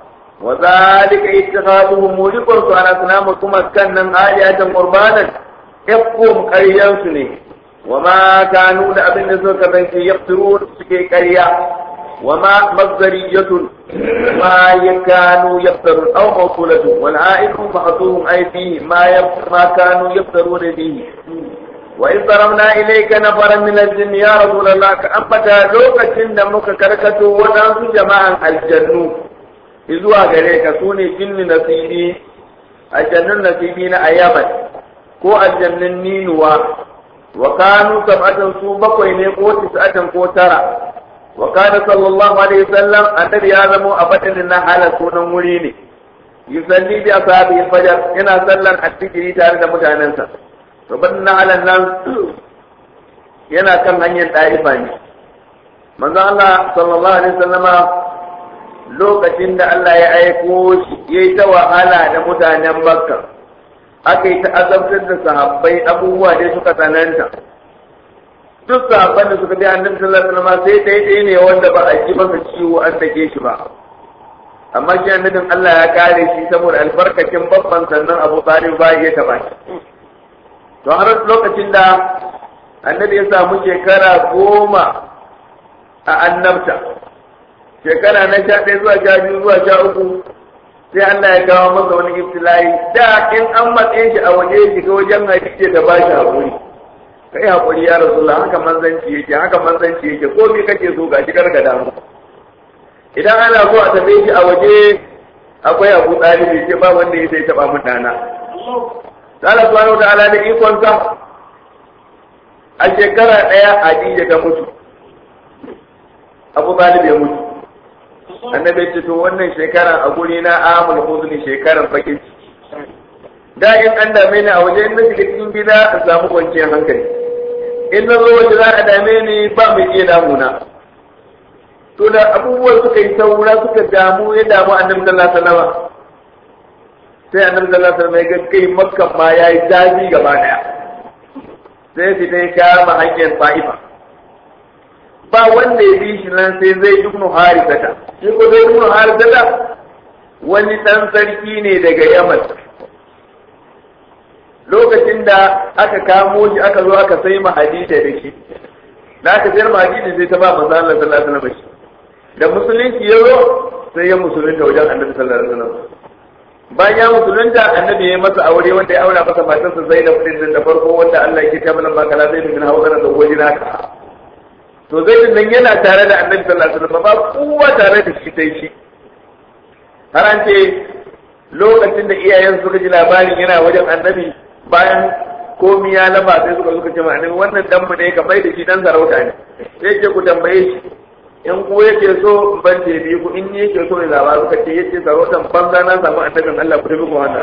وذلك اتخاذهم موجب على أصنامكم كنا آيات قربانا يقوم قريان وما كانوا لأبن سوكا يقتلون سكي قريا وما مصدرية ما كانوا يفترون أو موصولة والعائد محصوهم أي فيه ما ما كانوا يفترون به وإذ ضربنا إليك نفرا من الجن يا رسول الله كأنبتا لوكة دمك كركة ونانس جماعا الجنة إذوا غريك سوني جن نصيبي الجن نصيبين أياما ko aljannin ninuwa wa kanu sab'atan su bakwai ne ko tis'atan ko tara wa kana sallallahu alaihi wasallam annabi ya zamo a fadin na hala sunan wuri ne yusalli bi ashabi fajar yana sallan attikiri tare da mutanensa to badin na halan nan yana kan hanyar ɗaifa ne manzo Allah sallallahu alaihi wasallama lokacin da Allah ya aiko shi yayi ta wahala da mutanen Makka aka yi ta azabtar da sahabbai abubuwa dai suka tsananta duk sahabban da suka bi annabi sallallahu alaihi wasallam sai dai dai ne wanda ba a ji masa ciwo an dake shi ba amma shi annabin Allah ya kare shi saboda albarkacin babban sannan Abu Talib ba ya taba shi to har lokacin da annabi ya samu shekara goma a annabta shekara na sha ɗaya zuwa sha biyu zuwa sha uku sai Allah ya kawo masa wani ibtila'i da in an matsayin shi a waje shi ga wajen hadisi da ba shi haƙuri kai haƙuri ya rasulullah haka manzanci yake haka manzanci yake ko me kake so ga shi karka damu idan ana so a tafi shi a waje akwai abu ɗalibi ce ba wanda ya sai taɓa mun ɗana Allah subhanahu wa ta'ala da ikon sa a shekara ɗaya Hadija ta mutu Abu Talib ya mutu annabi ce to wannan shekara a guri na amul huzni shekaran bakin ciki da in an dame ni a waje in na shiga cikin gida in samu kwanciyar hankali in na zo waje za a dame ni ba mai iya damuna to da abubuwan suka yi saura suka damu ya damu annabi sallallahu alaihi wasallam sai annabi sallallahu alaihi wasallam ya ga kai makka ma yayi daji gaba daya sai fita ya kama hanyar fa'ifa ba wanda ya bi shi nan sai zai ibnu harisata shi ko zai ibnu harisata wani dan sarki ne daga yaman lokacin da aka kamo shi aka zo aka sai mahadida da shi da aka sayar mahadida sai ta ba manzo Allah sallallahu alaihi wasallam da musulunci ya zo sai ya musulunta wajen annabi sallallahu alaihi wasallam bayan ya musulunta annabi ya masa aure wanda ya aura masa matarsa Zainab din da farko wanda Allah ya kita mana bakala Zainab bin Hawwa da wajina ka to Zainab nan yana tare da annabi sallallahu alaihi wasallam ba kowa tare da shi sai shi har an ce lokacin da iyayen suka ji labarin yana wajen annabi bayan komi ya laba sai suka suka ce ma annabi wannan dan mu ne ka bai da shi dan sarauta ne sai ce ku tambaye shi in ku yake so ban ce bi ku in yake so ne zaba suka ce yace sarautan banza na samu annabin Allah ku tafi ku wannan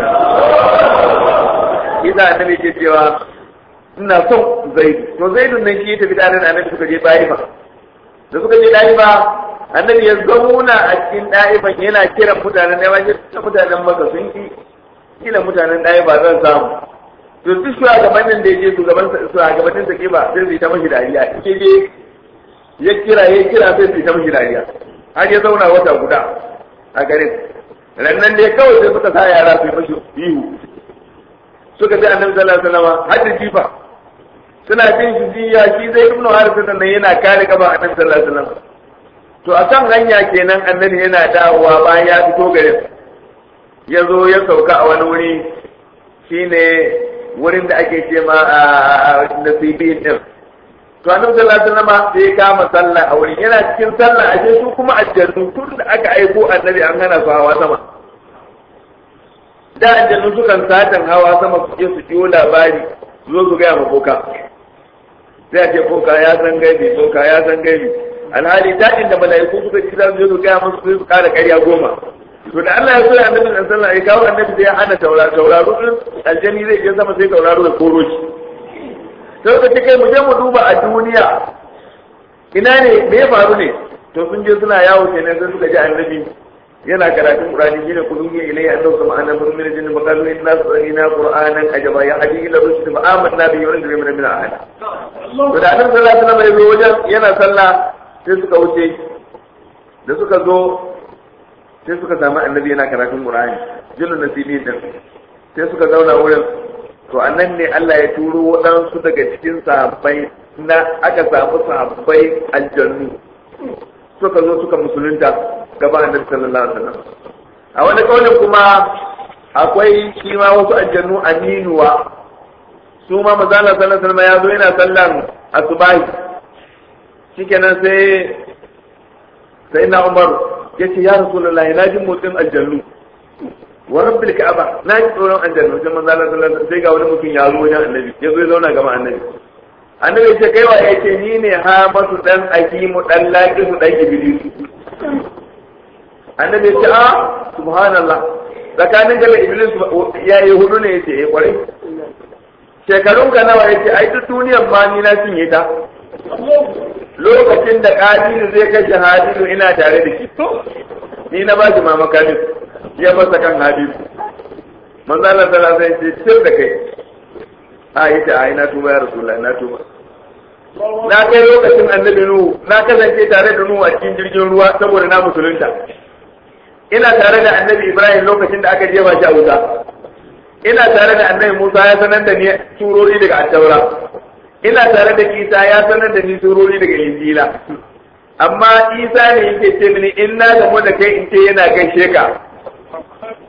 kisa annabi ke cewa ina son zaidu to zaidun nan shi ya tafi tare da annabi suka je ɗaifa da suka je ɗaifa annabi ya zauna a cikin ɗaifan yana kiran mutanen ɗaifa ya mutanen maka sun ki kila mutanen ɗaifa zan samu to duk shugabannin da ya je shugaban shugabannin sa ke ba sai su yi ta mashi dariya ke je ya kira ya kira sai su yi ta mashi dariya har ya zauna wata guda a garin rannan dai kawai sai suka sa yara su yi mashi ihu suka ce annabi sallallahu alaihi wasallam har da jifa suna jin shi jiya shi zai ibnu harisa nan yana kare gaba annabi sallallahu alaihi wasallam to a kan hanya kenan annabi yana dawowa bayan ya fito garin ya zo ya sauka a wani wuri shine wurin da ake ce ma nasibin din to annabi sallallahu alaihi wasallam sai ya kama sallah a wurin yana cikin sallah ashe su kuma aljannu tun da aka aiko annabi an hana su hawa sama da aljannu sukan satan hawa sama su je su jiyo labari su zo su gaya ma boka sai a ce boka ya san gaibi boka ya san gaibi alhali daɗin da mala'iku suka ci za su je su gaya musu sai su kara ƙarya goma to da Allah ya so ya annabi sallallahu alaihi wasallam ya kawo annabi sai ya hana tauraro tauraro din aljani zai je sama sai tauraro ya koro shi sai ka ce kai mu je mu duba a duniya ina ne me ya faru ne to sun je suna yawo kenan sai suka ji annabi yana karatun qur'ani shine kulun ya ilayya annahu sama ana min min jinni maqalu inna sa'ina qur'anan ajaba ya hadi ila rushd fa amanna bi wa inna min min ahad to da annabi sallallahu alaihi wasallam ya zo wajen yana sallah sai suka wuce da suka zo sai suka samu annabi yana karatun qur'ani jinnin nasibi din sai suka zauna wurin to annan ne Allah ya turo waɗansu daga cikin sahabbai na aka samu sahabbai aljannu suka zo suka musulunta gaba annabi sallallahu alaihi wasallam a wani kaulin kuma akwai shi ma wasu aljannu aminuwa su ma mazala sallallahu alaihi wasallam ya zo yana sallan asubahi shikenan sai sai na Umar yace ya rasulullahi na ji motsin aljannu wa rabbil ka'aba na ji tsoron aljannu sai manzo Allah sallallahu alaihi wasallam sai ga wani mutum ya zo wajen annabi ya zo ya zauna gaba annabi annabi ce kai wa yace ni ne ha masu dan akimu dan laqisu dan iblisu annabi ce a subhanallah tsakanin da iblis ya yi hudu ne yace eh kwarai shekarun ka nawa yace ai duk duniyar ma ni na cinye ta lokacin da kadiru zai kashe hadiru ina tare da shi ni na ba shi mama kadir ya masa kan hadiru manzo Allah sallallahu alaihi wasallam ce sir da kai a yace ai na tuba ya rasulullahi na tuba na kai lokacin annabi nuhu na kasance tare da nuhu a cikin jirgin ruwa saboda na musulunta ina tare da annabi ibrahim lokacin da aka jefa shi a wuta ina tare da annabi musa ya sanar da ni surori daga attaura ina tare da isa ya sanar da ni surori daga injila amma isa ne yake ce mini in na gamu da kai in ce yana gaishe ka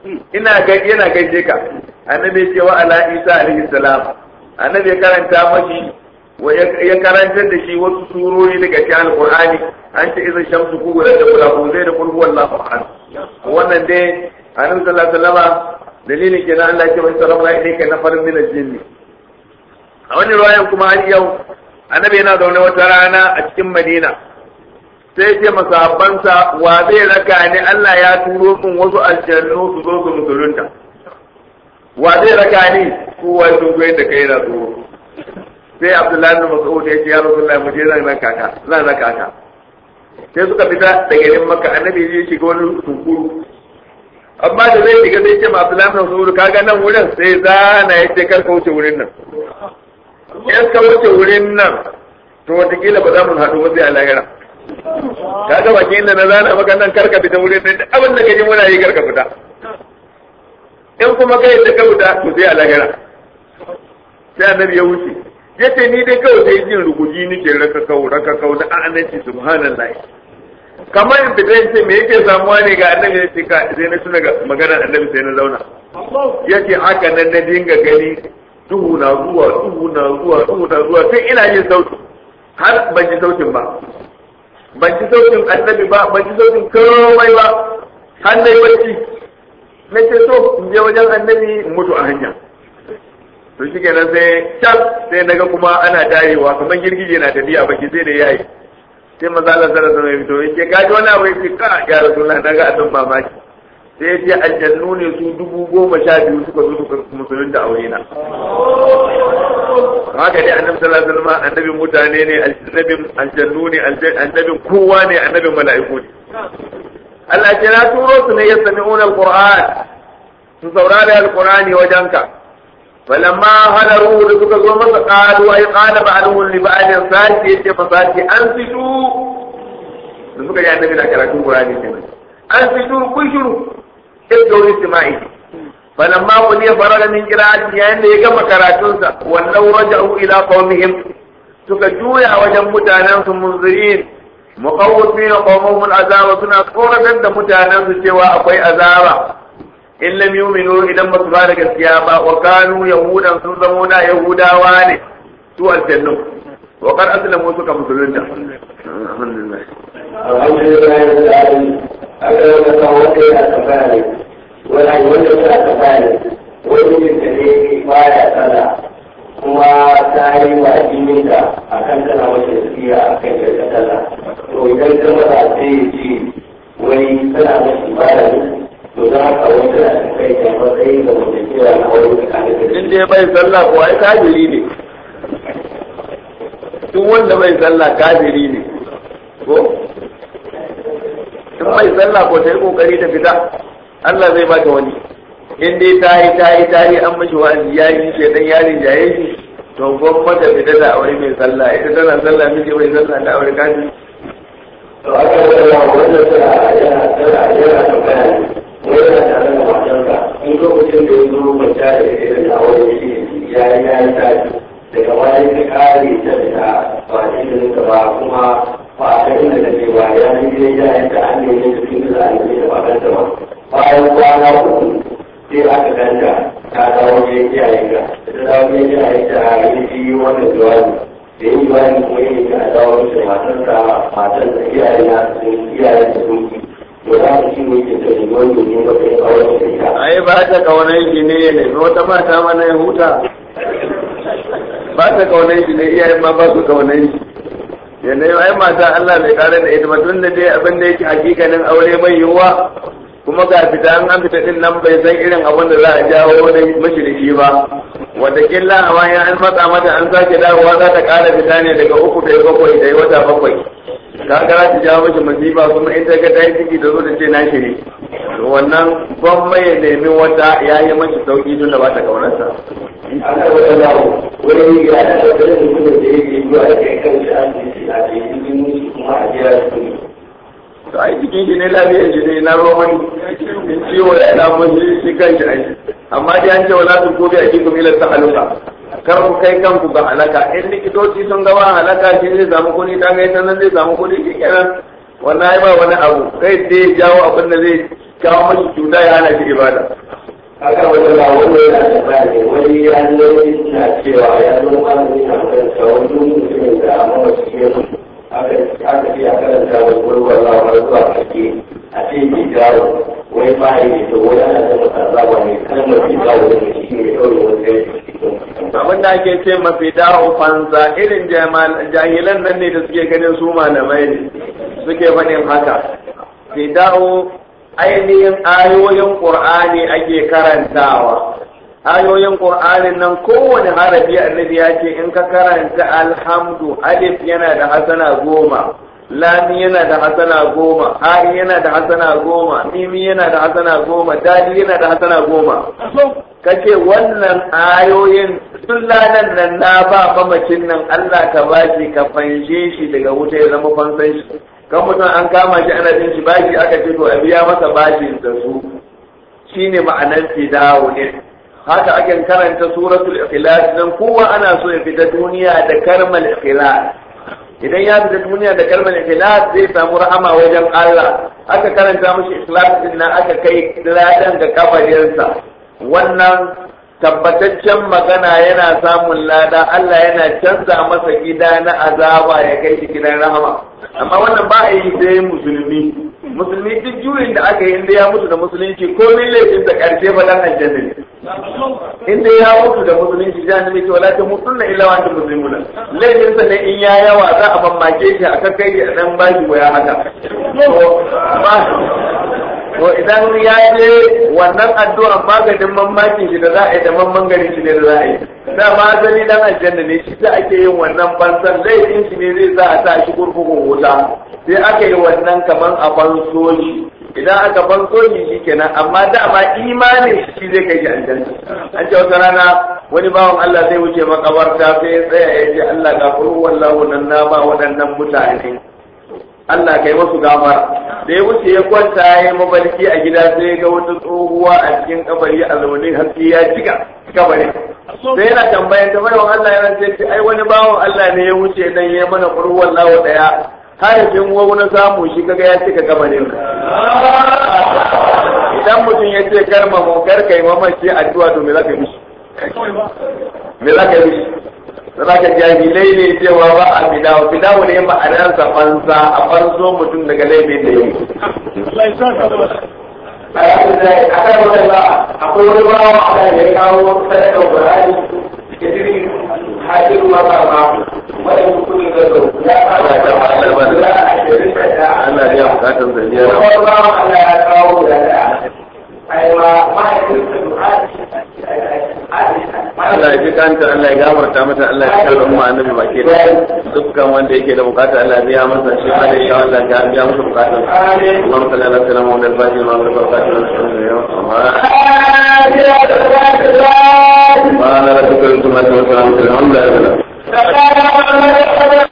ina ga yana gaishe ka annabi ya ce wa ala isa alaihi salam annabi ya karanta mashi wa ya karantar da shi wasu surori daga cikin alqur'ani an ce idan shamsu ku da kula ku zai da kul huwallahu ahad wannan dai annabi sallallahu alaihi wasallam dalilin kenan Allah ya ce wa sallallahu alaihi na farin min al-jinni a wani ruwayan kuma har yau annabi yana zaune wata rana a cikin madina sai ce masahabbansa wa zai raka ni Allah ya turo min wasu aljannu su zo su musulunta wa zai raka ni kowa sun goyi da kai na tsoro sai abdullahi bin mas'ud ya ce ya rasulullahi mu je zan raka ka zan raka ka sai suka fita daga garin makka annabi ya shiga wani tunkuru amma da zai shiga sai ce ma abdullahi bin mas'ud kaga nan wurin sai zana ya ce kar ka wuce wurin nan in ka wuce wurin nan to wataƙila ba za mu haɗu ba sai a lahira ka ga bakin da na zana maka nan karka fita wurin nan duk abin da ka ji muna yi karka fita in kuma kai da ka fita to sai a lahira sai annabi ya wuce yace ni dai kawai sai jin ruguji nake raka kau raka kau da annabi subhanallah kamar in fita yace me yake samuwa ne ga annabi yace ka sai na tuna ga maganar annabi sai na zauna yace haka nan na dinga gani duhu na zuwa duhu na zuwa duhu na zuwa sai ina yin sauti har ban ji sautin ba ban ji sautin annabi ba ban ji sautin komai ba har na yi bacci na ce so in je wajen annabi in mutu a hanya to shi kenan sai can sai naga kuma ana darewa kamar girgije na tafiya baki sai da yayi sai maza Allah sallallahu alaihi wasallam to yake kaji wani abu yake ka ya rasulullah daga abin mamaki sai ya ce aljannu ne su dubu goma sha biyu suka zo suka musulunta a wurina haka ne annabi sallallahu alaihi wasallam annabin mutane ne annabin aljannu ne annabin kowa ne annabin mala'iku ne Allah ce na turo su ne yastami'una alquran su saurari alqurani wajenka falamma hadaru da suka zo masa qalu ay qala ba'duhum li ba'din sati yace fasati an fitu da suka yi annabi da karatun qur'ani kenan an fitu kun shiru ibdu istima'i falamma qudiya faraga min qira'ati yayin da ya gama karatunsa wallau raja'u ila qaumihim suka juya wajen mutanen su munzirin muqawwifin qawmuhum al'azaba suna tsoratar da mutanen su cewa akwai azaba in lam yu'minu idan ba su ba da gaskiya ba wa kanu yahudan sun zamo na yahudawa ne su aljannu wa qad aslamu suka musulunta alhamdulillah alhamdulillah wani wanda suna tsakani wani jinta ne baya tsada kuma ta yi wa jininka a kan tana wace tafiya a kan yarda tsada to idan ta mata sai ya ce wai tana mashi baya ne to za ka wata da kai ta matsayi da mutum cewa na wani tsakanin da in dai bai sallah ko ai kafiri ne duk wanda bai sallah kafiri ne ko in bai sallah ko ta yi kokari ta fita Allah zai baka wani in dai ta yi ta yi ta yi an mashi wa'azi ya yi shi dan yarin jaye shi to gon mata fita da aure mai sallah ita tana sallah miji bai sallah da aure kaji to aka yi wa wanda suna yana tana yana tambaya ne wai yana tare da matanka in lokacin da ya zo kwanta da irin da wani shi ya yi ya yi tashi daga bayan ka kare ta da ba shi da ba kuma ba a kan inda take ba ya yi gidan yayin da an nemi da cikin da an nemi da ba kanta ba bayan kwana uku sai aka ganta ta dawo ne iyayen ka da ta dawo ne iyayen ta yi shi wannan jawabi da yi jawabi kuma yi ta dawo da matar ta matar da iyayen na sun iyayen da sun ki to za mu ci ne ke da ni wani ne ba kai a wani da ita ai ba ta kaunar shi ne ya nemi wata mata mana ya huta ba ta kaunar shi ne iyayen ma ba su kaunar shi ya nemi ai mata Allah bai kare da ita ba tun da dai abin da yake hakikanin aure mai yiwuwa kuma ga fita an an fita din nan bai san irin abin da za a jawo wani mashi da shi ba wataƙila a bayan an matsa mata an sake dawowa za ta ƙara fita ne daga uku da bakwai da wata bakwai ka ga za ta jawo mashi masifa kuma in ta ga ta yi ciki da zo da ce na shi ne to wannan gwamma ya nemi wata ya yi mashi sauƙi tun da ba ta ƙaunarsa. ana wata dawo wani ya da tattalin mutumin da yake zuwa da kai kan shi an ji a cikin musu kuma a jiya su ne to ai cikin shi ne lafiyar shi ne na roman in ciwo da ina mun shi shi kan shi ai amma dai an ce wala tun kobi a cikin ila ta haluka kar ku kai kanku ga halaka in likitoci sun ga ba halaka shi zai samu kuɗi ta kai nan zai samu kuɗi shi kenan wannan ai ba wani abu kai dai jawo abin da zai kawo mashi cuta ya hana shi ibada haka wata ba wanda yana da bani wani ya nuna na cewa ya zo malami na karanta wani mutumin da amma wasu ke aka aka ce a karanta wani gurbar lawa zuwa kake a ce ke jawo wai ba yi ne to wani ana da masa zaba ne kalmar ke jawo da shi ne kawai wanda ya abin da ake ce mafi da'o fansa irin jahilan nan ne da suke ganin su malamai ne suke faɗin haka fida'u ainihin ayoyin qur'ani ake karantawa ayoyin qur'anin nan kowane harafi annabi ya ce in ka karanta alhamdu alif yana da hasana goma lami yana da hasana goma hari yana da hasana goma mimi yana da hasana goma dadi yana da hasana goma kace wannan ayoyin sun lanan nan na ba mamacin nan Allah ka bashi ka fanshe shi daga wuta ya zama fansan shi kan mutum an kama shi ana jin shi bashi aka ce to a biya masa bashin da su shine ma'anar fidawo ne haka ake karanta suratul ikhlas nan kowa ana so ya fita duniya da karmal ikhlas idan ya fita duniya da kalmar ikhlas zai samu rahama wajen Allah aka karanta mishi ikhlas din nan aka kai ladan ga kabarinsa wannan tabbataccen magana yana samun lada Allah yana canza masa gida na azaba ya kai shi gidan rahama amma wannan ba a yi sai musulmi musulmi duk juyin da aka yi inda ya mutu da musulunci ko min laifin da karshe ba dan aljanna ne inda ya mutu da musulunci jahannami ce wala ta mutunna illa wa antum muslimuna laifin sa ne in ya yawa za a mamake shi a kai a dan bashi waya haka to idan ya je wannan addu'a maganin mamakin shi da za a yi da mamman garin shi ne da za a yi da ma asali dan aljanna ne shi ta ake yin wannan bansan laifin shi ne zai za a sa shi kurkukun wuta sai aka yi wannan kaman a banso shi idan aka banso shi shi kenan amma dama imanin shi zai kai shi aljanna an ce wata rana wani bawan Allah zai wuce makabarta sai ya tsaya ya ce Allah gafuru wallahu nan na ba waɗannan mutane Allah kai masu gafara da ya wuce ya kwanta ya yi mafarki a gida sai ya ga wata tsohuwa a cikin kabari a zaune haske ya cika kabari sai yana tambayan ta bayan Allah ya rance ce ai wani bawan Allah ne ya wuce dan ya mana kurwan lawo daya harafin wawu na samu shi kaga ya cika kabarin idan mutum ya ce karma mu kar kai mamaci addu'a to me za ka yi mishi me za ka yi mishi Zaka jahilai ne cewa ba a fidawo, fidawo ne ma'anarsa fansa a fanso mutum daga laifin da yi. a kan wannan ba akwai wani bawa a da ya kawo sadaka Qur'ani da irin hajjin maka ba wani mutumin da zo ya kawo da Allah ya bukatar zaniya. wani bawa Allah ya kawo da da ai ma mahaifinsa Allah ya ji kanta Allah ya gafarta mata Allah ya kare mu annabi baki da dukkan wanda yake da bukata Allah ya biya masa shi ma da insha Allah ya biya masa bukatun Allahumma salli ala sayyidina Muhammad al-Fatih wa ala alihi wa sahbihi wa sallam.